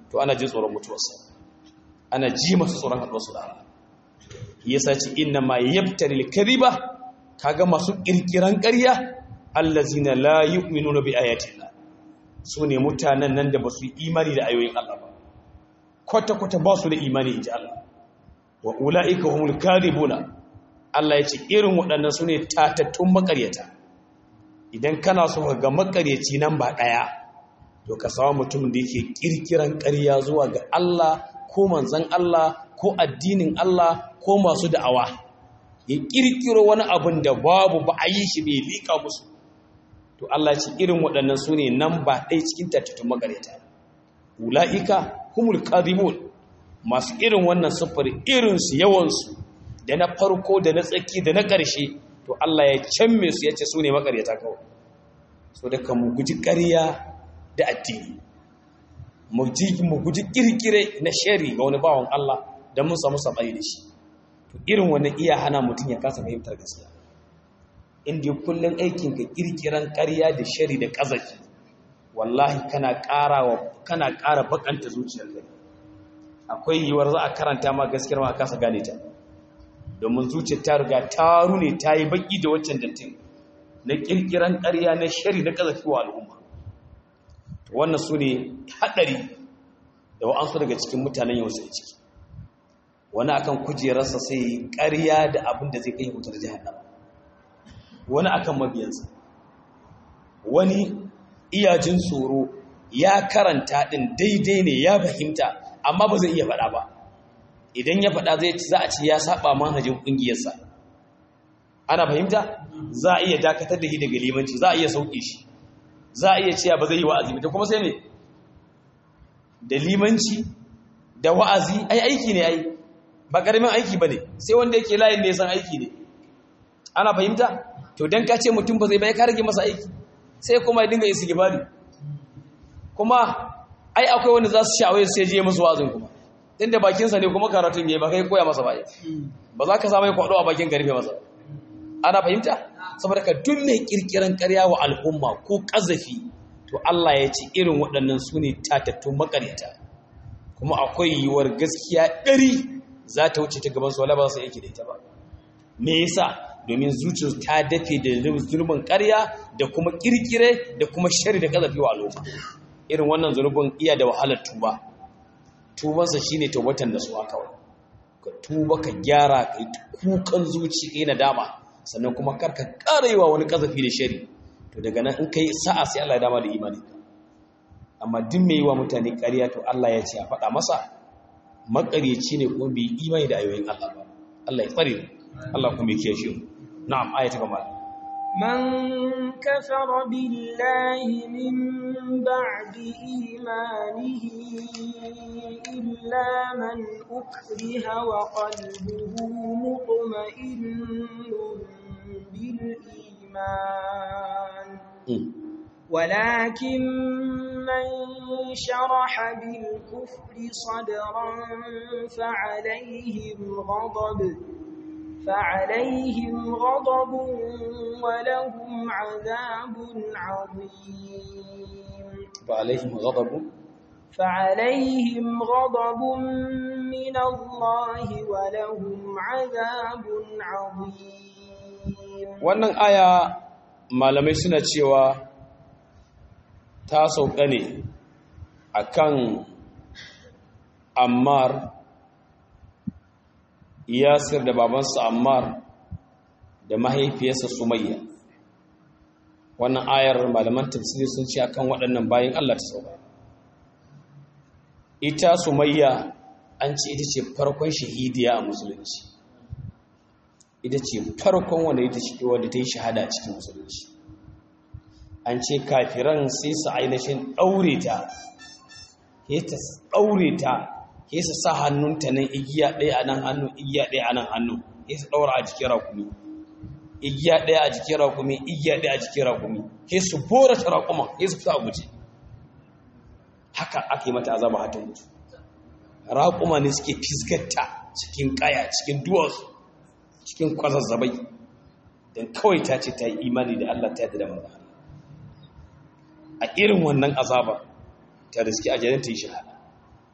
Speaker 1: to ana jin tsoron mutuwarsa ana ji masa tsoron haɗuwarsu da Allah yasa ce inna ma yabtari al-kadhiba kaga masu kirkiran ƙarya allazina la yu'minuna bi ayatillah sune mutanen nan da basu imani da ayoyin Allah ba kwata kwata ba su da imani inji Allah wa ulaika humul kadhibuna Allah ya ce irin waɗannan sune tatattun makaryata idan kana so ka ga makaryaci nan ba ɗaya to ka samu mutum da yake kirkiran ƙarya zuwa ga Allah ko manzon Allah ko addinin Allah ko masu da'awa ya kirkiro wani abin da babu ba a yi shi bai liƙa musu to Allah ce irin waɗannan su ne nan ba ɗaya cikin tattattun makareta ula'ika humul kadhibun masu irin wannan siffar irinsu yawansu da na farko da na tsaki da na ƙarshe to Allah ya canme su ya ce su ne makareta kawai so da ka mu guji ƙarya da addini mu guji kirkire na shari ga wani bawan Allah don mun samu saɓari da shi to irin wannan iya hana mutum ya kasa fahimtar gaskiya inda kullum aikin ka kirkiran ƙarya da shari da ƙazafi wallahi kana ƙara kana ƙara bakanta zuciyar ka akwai yiwuwar za a karanta ma gaskiyar ma a kasa gane ta domin zuciyar ta riga ta rune ta yi baki da waccan dattin na kirkiran ƙarya na shari na ƙazafi wa al'umma wannan su ne haɗari da wa'ansu daga cikin mutanen yau sai ciki wani akan kujerarsa sai ƙarya da abin da zai kai wutar jihannama wani akan mabiyansa wani iyajin tsoro ya karanta ɗin daidai ne ya fahimta amma ba zai iya faɗa ba idan ya faɗa zai za a ci ya saba manhajin ƙungiyarsa ana fahimta za a iya dakatar da shi daga limanci za a iya sauƙi shi za a iya cewa ba zai yi wa'azi ba kuma sai me da limanci da wa'azi ai aiki ne ai ba karamin aiki bane sai wanda yake layin da ya san aiki ne ana fahimta to dan ka ce mutum ba zai bai ka rage masa aiki sai kuma ya dinga istighfari kuma ai akwai wanda za su sha'awaye sai je musu wa'azin kuma din da bakin sa ne kuma karatun yayi ba kai koya masa ba ba za ka samu ya kwado a bakin karfe masa ana fahimta saboda ka duk mai kirkiran ƙarya wa al'umma ko ƙazafi to Allah ya ce irin waɗannan su ne tatattun makaryata kuma akwai yiwuwar gaskiya ɗari za ta wuce ta gaban su wala ba su yake da ita ba me yasa domin zuciyar ta dafe da zulmin ƙarya da kuma kirkire da kuma shari da ƙazafi wa al'umma irin wannan zulubin iya da wahalar tuba tubansa shine tawbatan da su kawai ka tuba ka gyara kai kukan zuci kai nadama sannan kuma karka ƙara yi wa wani ƙazafi da shari to daga nan in ka yi sa'a sai Allah ya dama da imani amma duk mai yi wa mutane ƙarya to Allah ya ce a faɗa masa maƙaryaci ne kuma bai imani da ayoyin Allah ba Allah ya tsare Allah kuma ya kiyashe mu na'am ayata gaba
Speaker 2: من كفر بالله من بعد إيمانه إلا من أكره وقلبه مطمئن بالإيمان ولكن من شرح بالكفر صدرا فعليهم غضب فعليهم غضب ولهم عذاب عظيم
Speaker 1: فعليهم غضب
Speaker 2: فعليهم غضب من الله ولهم عذاب عظيم
Speaker 1: wannan aya malamai suna cewa ta sauka ne akan ammar yasir da babansa ammar da mahaifiyarsa sumayya wannan ayar malaman tafsiri sun ce akan waɗannan bayan Allah ta sauka ita sumayya an ce ita ce farkon shahidiya a musulunci ita ce farkon wanda ita ce wanda ta yi shahada a cikin musulunci an ce kafiran sai su ainihin ɗaure ta ya ta ɗaure ta ya su sa hannunta nan igiya ɗaya a nan hannu igiya ɗaya a nan hannu ya su ɗaura a jikin rakumi igiya ɗaya a jikin rakumi igiya ɗaya a jikin rakumi ya su bora ta rakuma ya su fita a guje haka aka yi mata azaba hata mutu raƙuma ne suke fisgarta cikin ƙaya cikin duwatsu cikin kwazazzabai don kawai ta ce ta yi imani da Allah ta yadda da maza a irin wannan azaba ta riski a janin ta yi shahada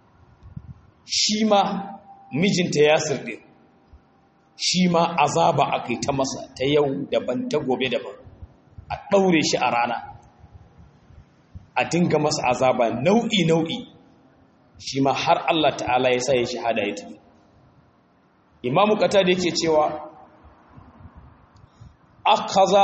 Speaker 1: shi ma mijinta yasir ɗin shi ma azaba aka yi ta masa ta yau daban ta gobe daban a ɗaure shi a rana a dinga masa azaba nau'i nau'i shi ma har Allah ta'ala ya sa ya shahada ya tafi imamu kata da yake cewa akaza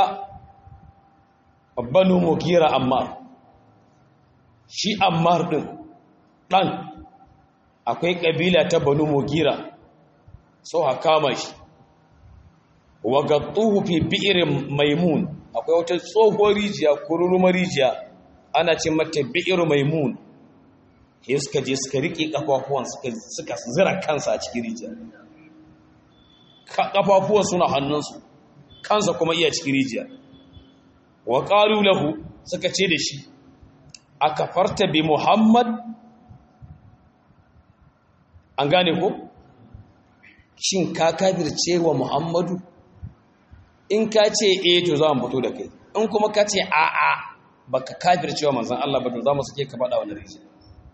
Speaker 1: banu mugira ammar shi ammar din dan akwai kabila ta banu mugira so ha kama shi wa gattuhu fi bi'rin maimun akwai wata tsohuwar rijiya kururumar rijiya ana ce mata bi'ir maimun sai suka je suka rike kafafuwan suka zira kansa a cikin rijiya kafafuwan suna hannunsu kansa kuma iya cikin rijiya wa qalu lahu suka ce da shi akafarta bi muhammad an gane ko shin ka kafirce wa muhammadu in ka ce eh to za mu fito da kai in kuma ka ce a'a baka kafirce wa manzon Allah ba to za mu sake ka faɗa wannan rijiya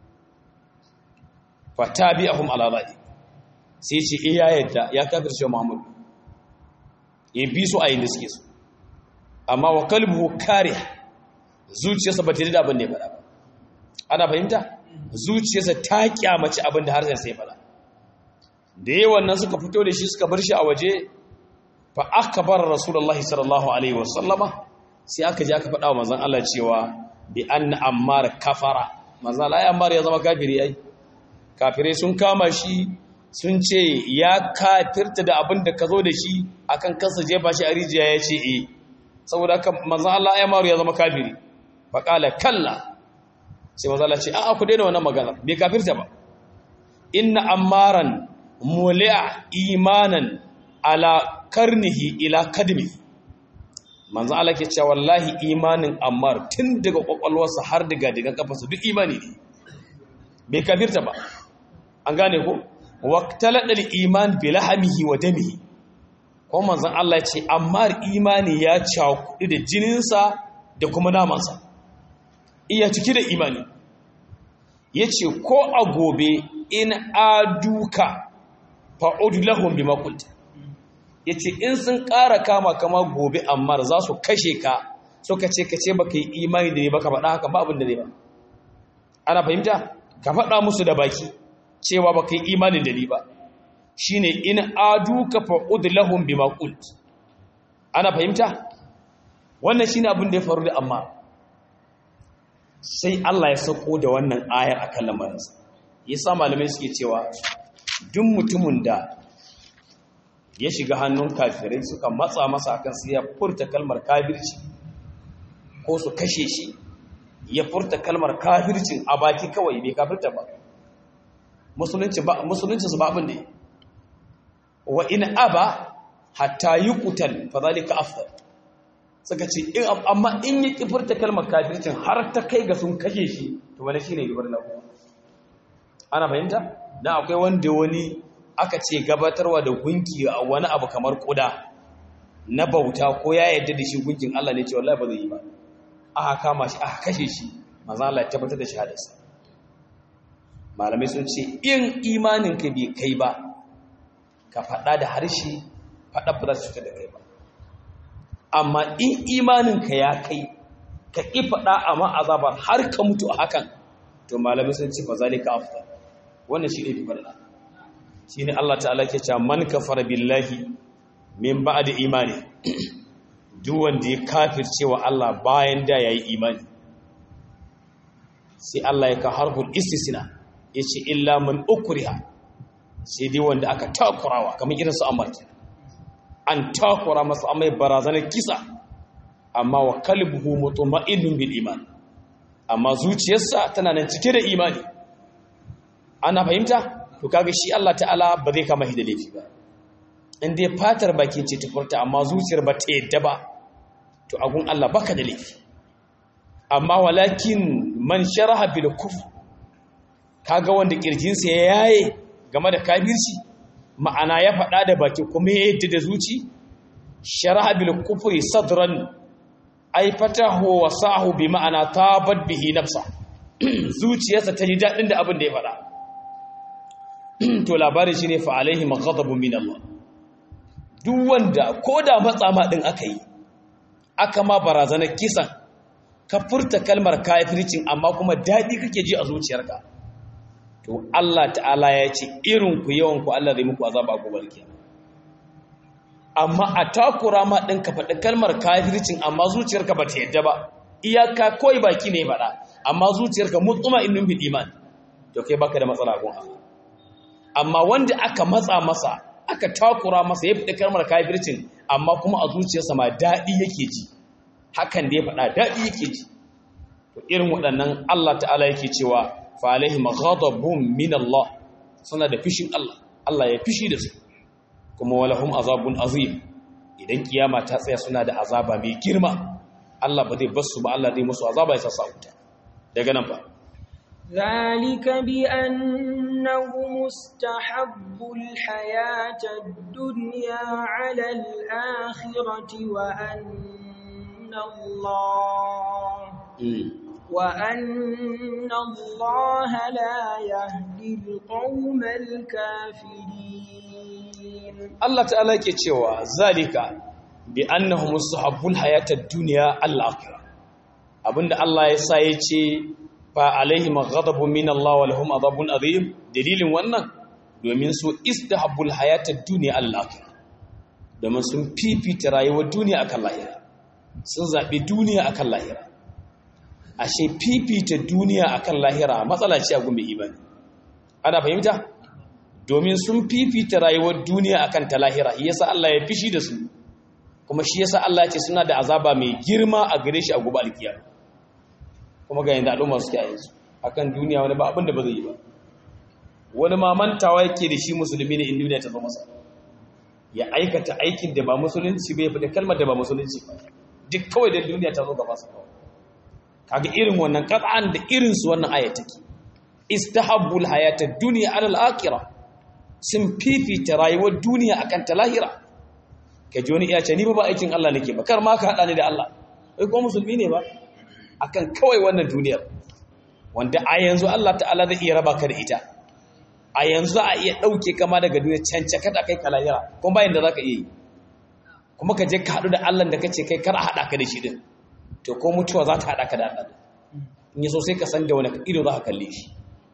Speaker 1: fatabi'ahum ala dhalik sai ce iya yadda ya kafirce Muhammad ya bi su a yin da suke so amma wa kalbuhu kare zuciyarsa ba ta yi da abin da ya faɗa ba ana fahimta zuciyarsa ta kyamaci abin da harshen sai faɗa da yawan nan suka fito da shi suka bar shi a waje fa aka bar rasulullahi sallallahu alaihi wasallama sai aka je aka faɗa wa manzon Allah cewa bi anna ammar kafara manzon Allah ya ammar ya zama kafiri ai kafirai sun kama shi sun ce ya kafirta da abin da ka zo da shi akan kansa jefa shi a rijiya ya ce e saboda haka manzan Allah ya maru ya zama kafiri faƙala kalla sai manzan Allah ce a'a ku daina wannan magana bai kafirta ba inna ammaran muli'a imanan ala karnihi ila kadmi manzan Allah ke cewa wallahi imanin ammar tun daga kwakwalwarsa har daga daga kafarsa duk imani ne bai kafirta ba an gane ko waqtaladal iman bi lahmihi wa damihi ko manzon Allah ya ce amma imani ya cakudi da jininsa da kuma namansa iya ciki da imani yace ko a gobe in aduka fa'ud lahum bima qult yace in sun ƙara kama kama gobe amma za su kashe ka suka ce kace baka yi imani da ne baka faɗa haka ba abin da ne ba ana fahimta ka faɗa musu da baki cewa ba kai imanin da ni ba shi ne in aduka fa'ud lahum bima qult ana fahimta wannan shi ne abin da ya faru da amma sai Allah ya sako da wannan ayar akan lamarinsa yasa malamai suke cewa duk mutumin da ya shiga hannun kafirai suka matsa masa akan sai ya furta kalmar kafirci ko su kashe shi ya furta kalmar kafircin a baki kawai bai kafirta ba musulunci ba musulunci su ba abin da wa in aba hatta yuqtal fa zalika afdal suka ce in amma in ya kifurta kalmar kafircin har ta kai ga sun kashe shi to wani shine gibar lahu ana fahimta dan akwai wanda wani aka ce gabatarwa da gunki a wani abu kamar kuda na bauta ko ya yarda da shi gunkin Allah ne ce wallahi ba zai yi ba aka kama shi aka kashe shi manzo Allah ya tabbatar da shahadarsa malamai sun ce in imaninka bai kai ba ka faɗa da harshe faɗa ba za su cuta da kai ba amma in imaninka ya kai ka ƙi faɗa amma azabar har ka mutu a hakan to malamai sun ce fa zalika afdal wannan shi ne fi faɗa shi ne Allah ta'ala ke cewa man kafara billahi min ba'da imani duk wanda ya kafirce wa Allah bayan da yayi imani sai Allah ya ka harful istisna ya ce illa man ukriha sai dai wanda aka takurawa kamar irin su amma an takura masa amai barazanar kisa amma wa kalbuhu mutma'innun bil iman amma zuciyarsa tana nan cike da imani ana fahimta to kaga shi Allah ta'ala ba zai kama shi da laifi ba in dai fatar baki ce ta furta amma zuciyar ba ta yadda ba to agun Allah baka da laifi amma walakin man sharaha bil kufr kaga wanda kirjinsa ya yaye game da kafirci ma'ana ya faɗa da baki kuma ya yadda da zuci sharaha bil kufri sadran ay fatahu wa sahu bi ma'ana tabat bihi nafsa zuciyarsa ta ji dadin da abin da ya faɗa to labarin shi ne fa alaihi maghadabun min Allah duk wanda ko da matsa ma din aka yi aka ma barazanar kisan ka furta kalmar kafircin amma kuma daɗi kake ji a zuciyarka to Allah ta'ala ya ce irin ku yawan ku Allah zai muku azaba gobe kiyama amma a takura ma din ka faɗi kalmar kafircin amma zuciyarka ba ta yadda ba iyaka koi baki ne faɗa amma zuciyarka mutsuma innun bil iman to kai baka da matsala gun Allah amma wanda aka matsa masa aka takura masa ya faɗi kalmar kafircin amma kuma a zuciyarsa ma daɗi yake ji hakan da ya faɗa daɗi yake ji to irin waɗannan Allah ta'ala yake cewa fa alaihim ghadabun min Allah suna da fishin Allah Allah ya fishi da su kuma walahum azabun azim idan kiyama ta tsaya suna da azaba mai girma Allah ba zai basu ba Allah zai musu azaba ya sassa wuta daga nan ba
Speaker 2: ذلك بأنه مستحب الحياة الدنيا على الآخرة وأن الله وأن الله لا يهدي القوم الكافرين
Speaker 1: Allah ta'ala yake cewa zalika bi annahu mustahabbul hayatad dunya al-akhirah abinda Allah ya sa yace fa alaihim ghadabun min Allah wa lahum adhabun adhim dalilin wannan domin su istahabbul hayatad dunya al-akhirah domin sun fifita rayuwar duniya akan lahira sun zabi duniya akan lahira ashe fifita duniya akan lahira matsala ce a gumbe imani ana fahimta domin sun fifita rayuwar duniya akan ta lahira yasa Allah ya fishi da su kuma shi yasa Allah ya ce suna da azaba mai girma a gare shi a gobe alkiyama kuma ga yanda al'umma suke a yanzu akan duniya wani ba abin da ba zai yi ba wani ma mantawa yake da shi musulmi ne in duniya ta zo masa ya aikata aikin da ba musulunci bai fita kalmar da ba musulunci ba duk kawai da duniya ta zo gaba sa kawai kaga irin wannan qat'an da irin su wannan aya take istahabbul hayatad dunya ala al-akhirah sun fifita rayuwar duniya akan ta lahira kaji wani iya ce ni ba ba aikin Allah nake ba kar ma ka hada ni da Allah kai ko musulmi ne ba akan kawai wannan duniyar wanda a yanzu Allah ta'ala zai iya raba ka da ita a yanzu za a iya ɗauke kama daga duniya cancaka da kai ka lahira kuma bayan da za ka iya yi kuma ka je ka haɗu da Allah da ka ce kai kar a haɗa ka da shi din to ko mutuwa za ta haɗa ka da Allah in yi so sai ka san da wani ido za ka kalle shi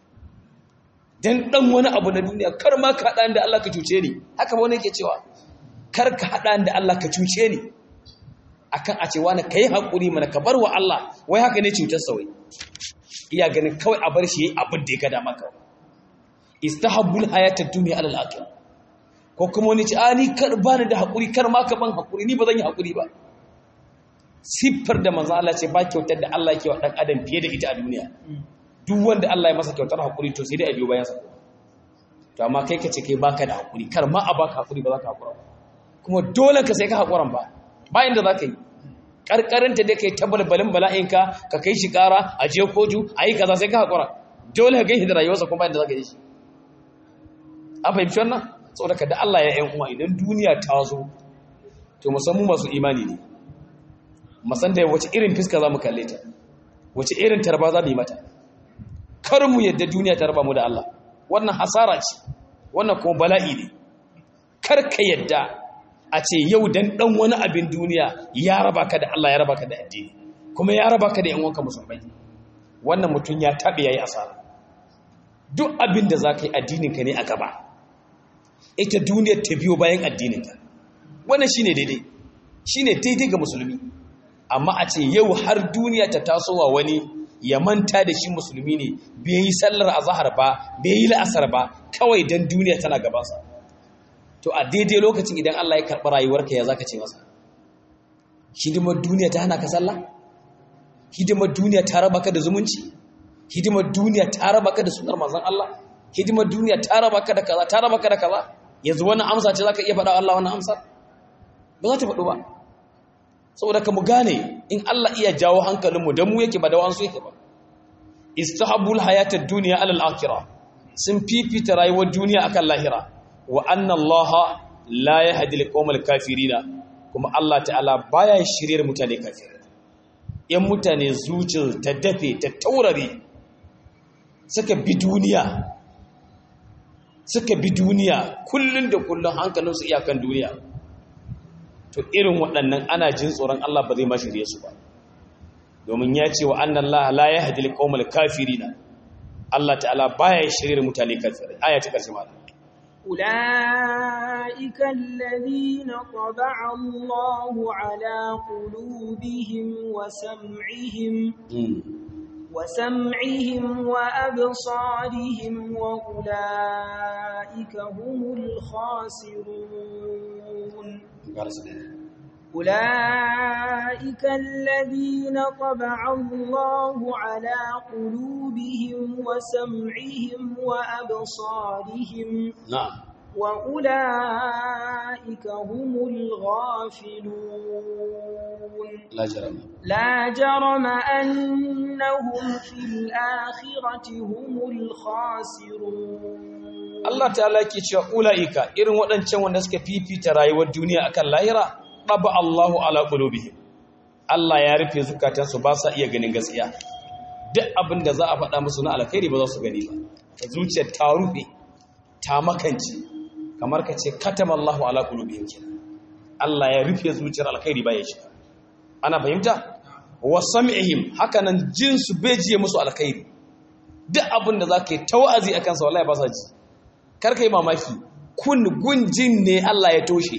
Speaker 1: dan ɗan wani abu na duniya kar ma ka haɗa da Allah ka cuce ni haka wani yake cewa kar ka haɗa da Allah ka cuce ni akan a ce wani ka yi haƙuri mana ka bar wa Allah wai haka ne cutar wai iya ganin kawai a bar shi abin da ya gada maka istahabbul hayatad dunya alal akhirah ko kuma wani ce ani kar bani da haƙuri kar ma ka ban haƙuri ni ba zan yi haƙuri ba siffar da manzo Allah ce ba kyautar da Allah yake wa dan adam fiye da ita a duniya duk wanda Allah ya masa kyautar haƙuri to sai dai a biyo bayan sa to amma kai ka ce kai baka da haƙuri kar ma a baka haƙuri ba za ka haƙura ba kuma dole ka sai ka haƙuran ba bayan da za ka yi ƙarƙarinta dai ka yi tabalbalin bala'inka ka kai shi ƙara a je koju a yi kaza sai ka haƙura dole ka gaishi da rayuwarsa kuma bayan da za ka yi shi an fahimci wannan saboda ka da Allah ya yan uwa idan duniya ta zo to musamman masu imani ne masan da wace irin fiska za mu kalle ta wace irin tarba za mu yi mata kar mu yadda duniya ta raba mu da Allah wannan hasara ce wannan kuma bala'i ne kar ka yadda a ce yau dan dan wani abin duniya ya raba ka da Allah ya raba ka da addini kuma ya raba ka da yan uwanka musulmai wannan mutum ya tabe yayi asara duk abin da zaka yi addinin ka ne a gaba ita duniyar ta biyo bayan addinin ka wannan shine daidai shine daidai ga musulmi amma a ce yau har duniya ta tasowa wani ya manta da shi musulmi ne bai yi sallar azhar ba bai yi la'asar ba kawai dan duniya tana gabansa to a daidai lokacin idan Allah ya karɓi rayuwarka ya zaka ce masa hidimar duniya ta hana ka sallah hidimar duniya ta raba ka da zumunci hidimar duniya ta raba ka da sunar manzon Allah hidimar duniya ta raba ka da kaza ta raba ka da kaza yanzu wannan amsa ce zaka iya faɗa Allah wannan amsa ba za ta faɗo ba saboda ka mu gane in Allah iya jawo hankalinmu dan mu yake ba da wansu yake ba istahabbul hayatad dunya alal akhirah sun fifita rayuwar duniya akan lahira wa anna Allah la yahdi al kafirina kuma Allah ta'ala baya shiryar mutane kafirai yan mutane zuciyar ta dafe ta taurare suka bi duniya suka bi duniya kullun da kullun hankalinsu iyakan duniya to irin waɗannan ana jin tsoron Allah ba zai ma shirye su ba domin ya ce wa annan Allah la yahdi liqaumal kafirina Allah ta'ala baya shirye mutane kafirai aya ta karshe ma
Speaker 2: أولئك الذين طبع الله على قلوبهم وسمعهم وسمعهم وأبصارهم وأولئك هم الخاسرون أولئك الذين طبع الله على قلوبهم وسمعهم وأبصارهم
Speaker 1: نعم
Speaker 2: وأولئك هم الغافلون
Speaker 1: لا جرم
Speaker 2: لا جرم أنهم في الآخرة هم الخاسرون
Speaker 1: Allah ta'ala ke cewa ula'ika irin waɗancan wanda suka fifita rayuwar duniya akan lahira ɗaba Allahu ala qulubihim Allah ya rufe zukatansu ba sa iya ganin gaskiya duk abin da za a faɗa musu na alkhairi ba za su gani ba ta zuciyar ta rufe ta makance kamar ka ce katama Allahu ala qulubihim kenan Allah ya rufe zuciyar alkhairi ba ya shiga ana fahimta wa sam'ihim hakanan jinsu bai jiye musu alkhairi duk abin da zaka yi tawazi akan sa wallahi ba sa ji karka yi mamaki kun gunjin ne Allah ya toshe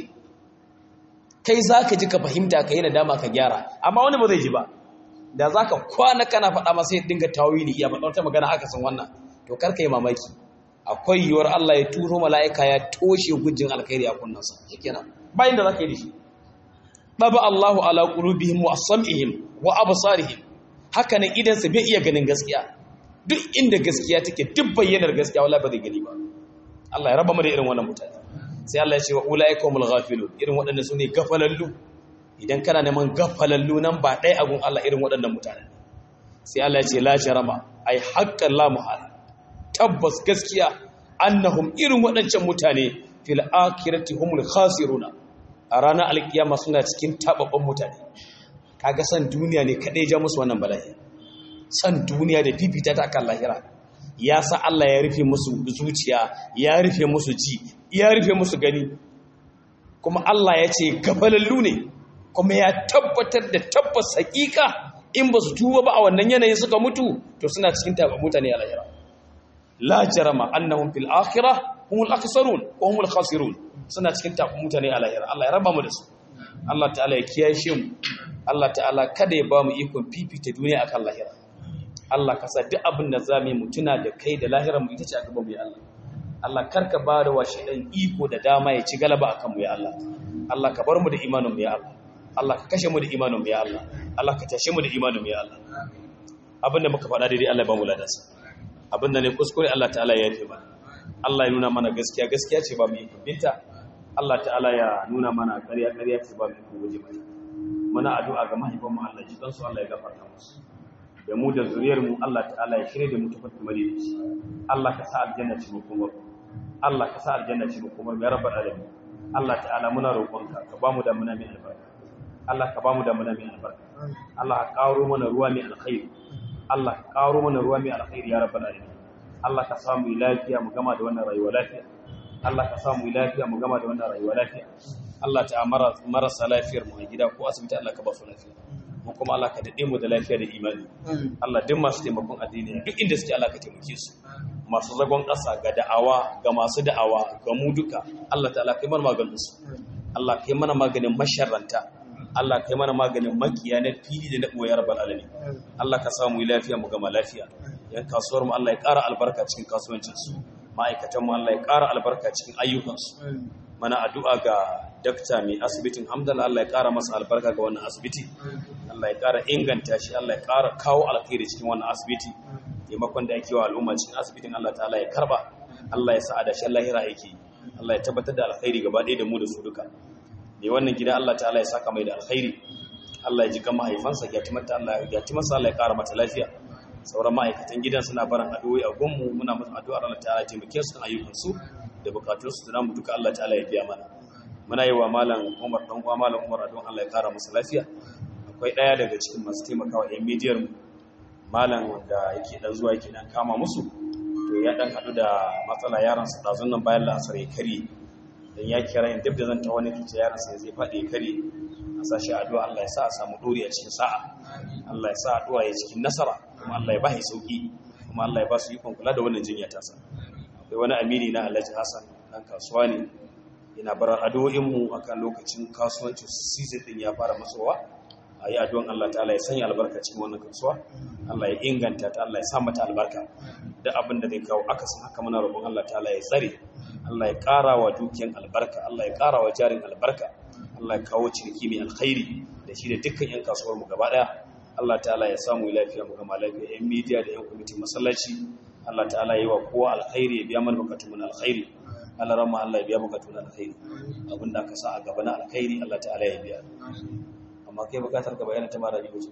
Speaker 1: kai za ka ji ka fahimta ka yi nadama ka gyara amma wani ba zai ji ba da za ka kwana kana faɗa masa ya dinga tawili ya faɗa wata magana haka sun wannan to karka yi mamaki akwai yiwuwar Allah ya turo mala'ika ya toshe gujin alkhairi a kunnansa shikenan bayan da za ka yi da shi ɗaba Allahu ala qulubihim wa sam'ihim wa absarihim haka nan idan sa bai iya ganin gaskiya duk inda gaskiya take duk bayyanar gaskiya wallahi ba zai gani ba Allah ya raba mu da irin wannan mutane sai Allah ya ce wa ulaikumul ghafilun irin waɗannan sune gafalallu idan kana neman gafalallu nan ba dai agun Allah irin waɗannan mutane sai Allah ya ce la jarama ai haqqan la muhala tabbas gaskiya annahum irin waɗancan mutane fil akhirati humul khasiruna a ranar alkiyama suna cikin tababban mutane kaga san duniya ne kadai ja musu wannan bala'i san duniya da fifita ta akan lahira ya sa Allah ya rufe musu zuciya ya rufe musu ji ya rufe musu gani kuma Allah ya ce gafalallu ne kuma ya tabbatar da tabbas hakika in ba su tuba ba a wannan yanayin suka mutu to suna cikin taɓa mutane a lahira la jarama annahum fil akhirah humul aksarun wa humul khasirun suna cikin taɓa mutane a lahira Allah ya raba mu da su Allah ta'ala ya kiyashe mu Allah ta'ala kada ya ba mu ikon fifita duniya akan lahira Allah ka sa duk abin da za mu yi mutuna da kai da lahirar mu ita ce a gaban mu ya Allah Allah karka ba da washe dan iko da dama ya ci galaba akan mu ya Allah Allah ka bar mu da imanin mu ya Allah Allah ka kashe mu da imanin mu ya Allah Allah ka tashe mu da imanin mu ya Allah abin da muka faɗa daidai Allah ya ba mu ladansa abin da ne kuskure Allah ta'ala ya yafe mana Allah ya nuna mana gaskiya gaskiya ce ba mu yi binta Allah ta'ala ya nuna mana ƙarya ƙarya ce ba mu yi guje mata muna addu'a ga mahaifan mu Allah ji kansu Allah ya gafarta musu da mu da zuriyar mu Allah ta'ala ya shirye da mu tafi madaidaici Allah ka sa aljanna ci mu kuma Allah ka sa aljanna ci mu kuma ya rabbal alamin Allah ta'ala muna roƙonka ka ba mu da muna mai albarka Allah ka ba mu da muna mai albarka Allah ka karo mana ruwa mai alkhairi Allah ka karo mana ruwa mai alkhairi ya rabbal alamin Allah ka samu lafiya mu gama da wannan rayuwa lafiya Allah ka samu lafiya mu gama da wannan rayuwa lafiya Allah ta marasa lafiyar mu a gida ko asibiti Allah ka ba su lafiya mu kuma Allah ka dade mu da lafiya da imani Allah duk masu taimakon addini duk inda suke Allah ka taimake su masu zagon ƙasa ga da'awa ga masu da'awa ga mu duka Allah ta'ala kai mana maganin su Allah kai mana maganin masharranta Allah kai mana maganin makiya na fili da na ɓoye rabbal alamin Allah ka samu lafiya mu gama lafiya yan kasuwar mu Allah ya ƙara albarka cikin kasuwancin su ma'aikatan mu Allah ya ƙara albarka cikin ayyukan su mana addu'a ga dakta mai asibitin hamdala Allah ya ƙara masa albarka ga wannan asibiti Allah ya ƙara inganta shi Allah ya ƙara kawo alkhairi cikin wannan asibiti taimakon da ake wa al'umma cikin asibitin Allah ta'ala ya karba Allah ya sa adashin lahira yake Allah ya tabbatar da alkhairi gaba ɗaya da mu da su duka ne wannan gida Allah ta'ala ya saka mai da alkhairi Allah ya ji kan mahaifansa ya timanta Allah ya timasa Allah ya ƙara mata lafiya sauran ma'aikatan gidan suna barin addu'o'i a gunmu muna musu addu'ar Allah ta'ala ya taimake su kan ayyukansu da bukatunsu da namu duka Allah ta'ala ya biya mana muna yi wa malam Umar dan uwa malam Umar don Allah ya kara masa lafiya akwai daya daga cikin masu taimakawa yan midiyar mu malam wanda yake dan zuwa yake dan kama musu to ya dan hadu da matsala yaron sa dazun nan bayan la'asar ya kare dan ya kira yin duk da zan ta wani kice yaron sa zai fadi ya kare a sashi addu'a Allah ya sa a samu dori a cikin sa'a Allah ya sa addu'a ya cikin nasara kuma Allah ya ba shi sauki kuma Allah ya ba su ikon kula da wannan jinya ta sa akwai wani amiri na Alhaji Hassan dan kasuwa ne yana barar addu'o'inmu akan lokacin kasuwancin season din ya fara masowa a yi addu'an Allah ta'ala ya sanya albarka cikin wannan kasuwa Allah ya inganta ta Allah ya sa mata albarka da abin da zai kawo akasin haka muna roƙon Allah ta'ala ya tsare Allah ya ƙara wa dukiyan albarka Allah ya ƙara wa jarin albarka Allah ya kawo ciniki mai alkhairi da shi da dukkan 'yan kasuwar mu gaba ɗaya Allah ta'ala ya samu lafiya mu gama lafiya 'yan midiya da 'yan kwamitin masallaci Allah ta'ala ya yi wa kowa alkhairi ya biya mana bukatun mu na alkhairi Allah ramma Allah ya biya bukatun na alkhairi abinda aka sa a gaba na alkhairi Allah ta'ala ya biya amma kai bukatar ka bayyana ta mara biyu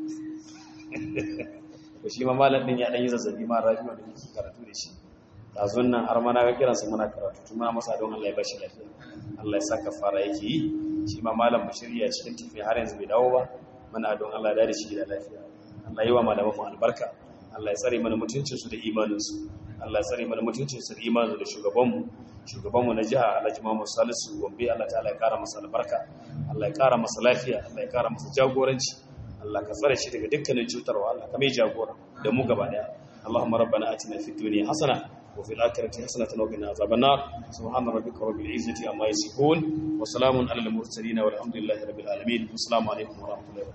Speaker 1: ko shi ma malam din ya dan yi zazzabi ma rabiu da yake karatu da shi dazun nan har ma na ga kiran sa muna karatu tuma masa don Allah ya bashi lafiya Allah ya saka fara yake yi shi ma malam bashiri ya cikin tafi har yanzu bai dawo ba muna don Allah ya da shi da lafiya Allah yi wa malaman mu albarka Allah ya tsare mana mutuncin su da imanin su Allah ya tsare mana mutuncin su da imanin da shugaban mu shugaban mu na jiha Alhaji Muhammad Salisu Gombe Allah ta'ala ya kara masa albarka Allah ya kara masa lafiya Allah ya kara masa jagoranci Allah ka tsare shi daga dukkanin cutarwa Allah ka mai jagora da mu gaba daya Allahumma rabbana atina fid dunya hasana wa fil akhirati hasanatan wa qina azaban nar subhana rabbika rabbil izzati amma yasifun wa salamun alal mursalin walhamdulillahi rabbil alamin assalamu alaikum wa rahmatullahi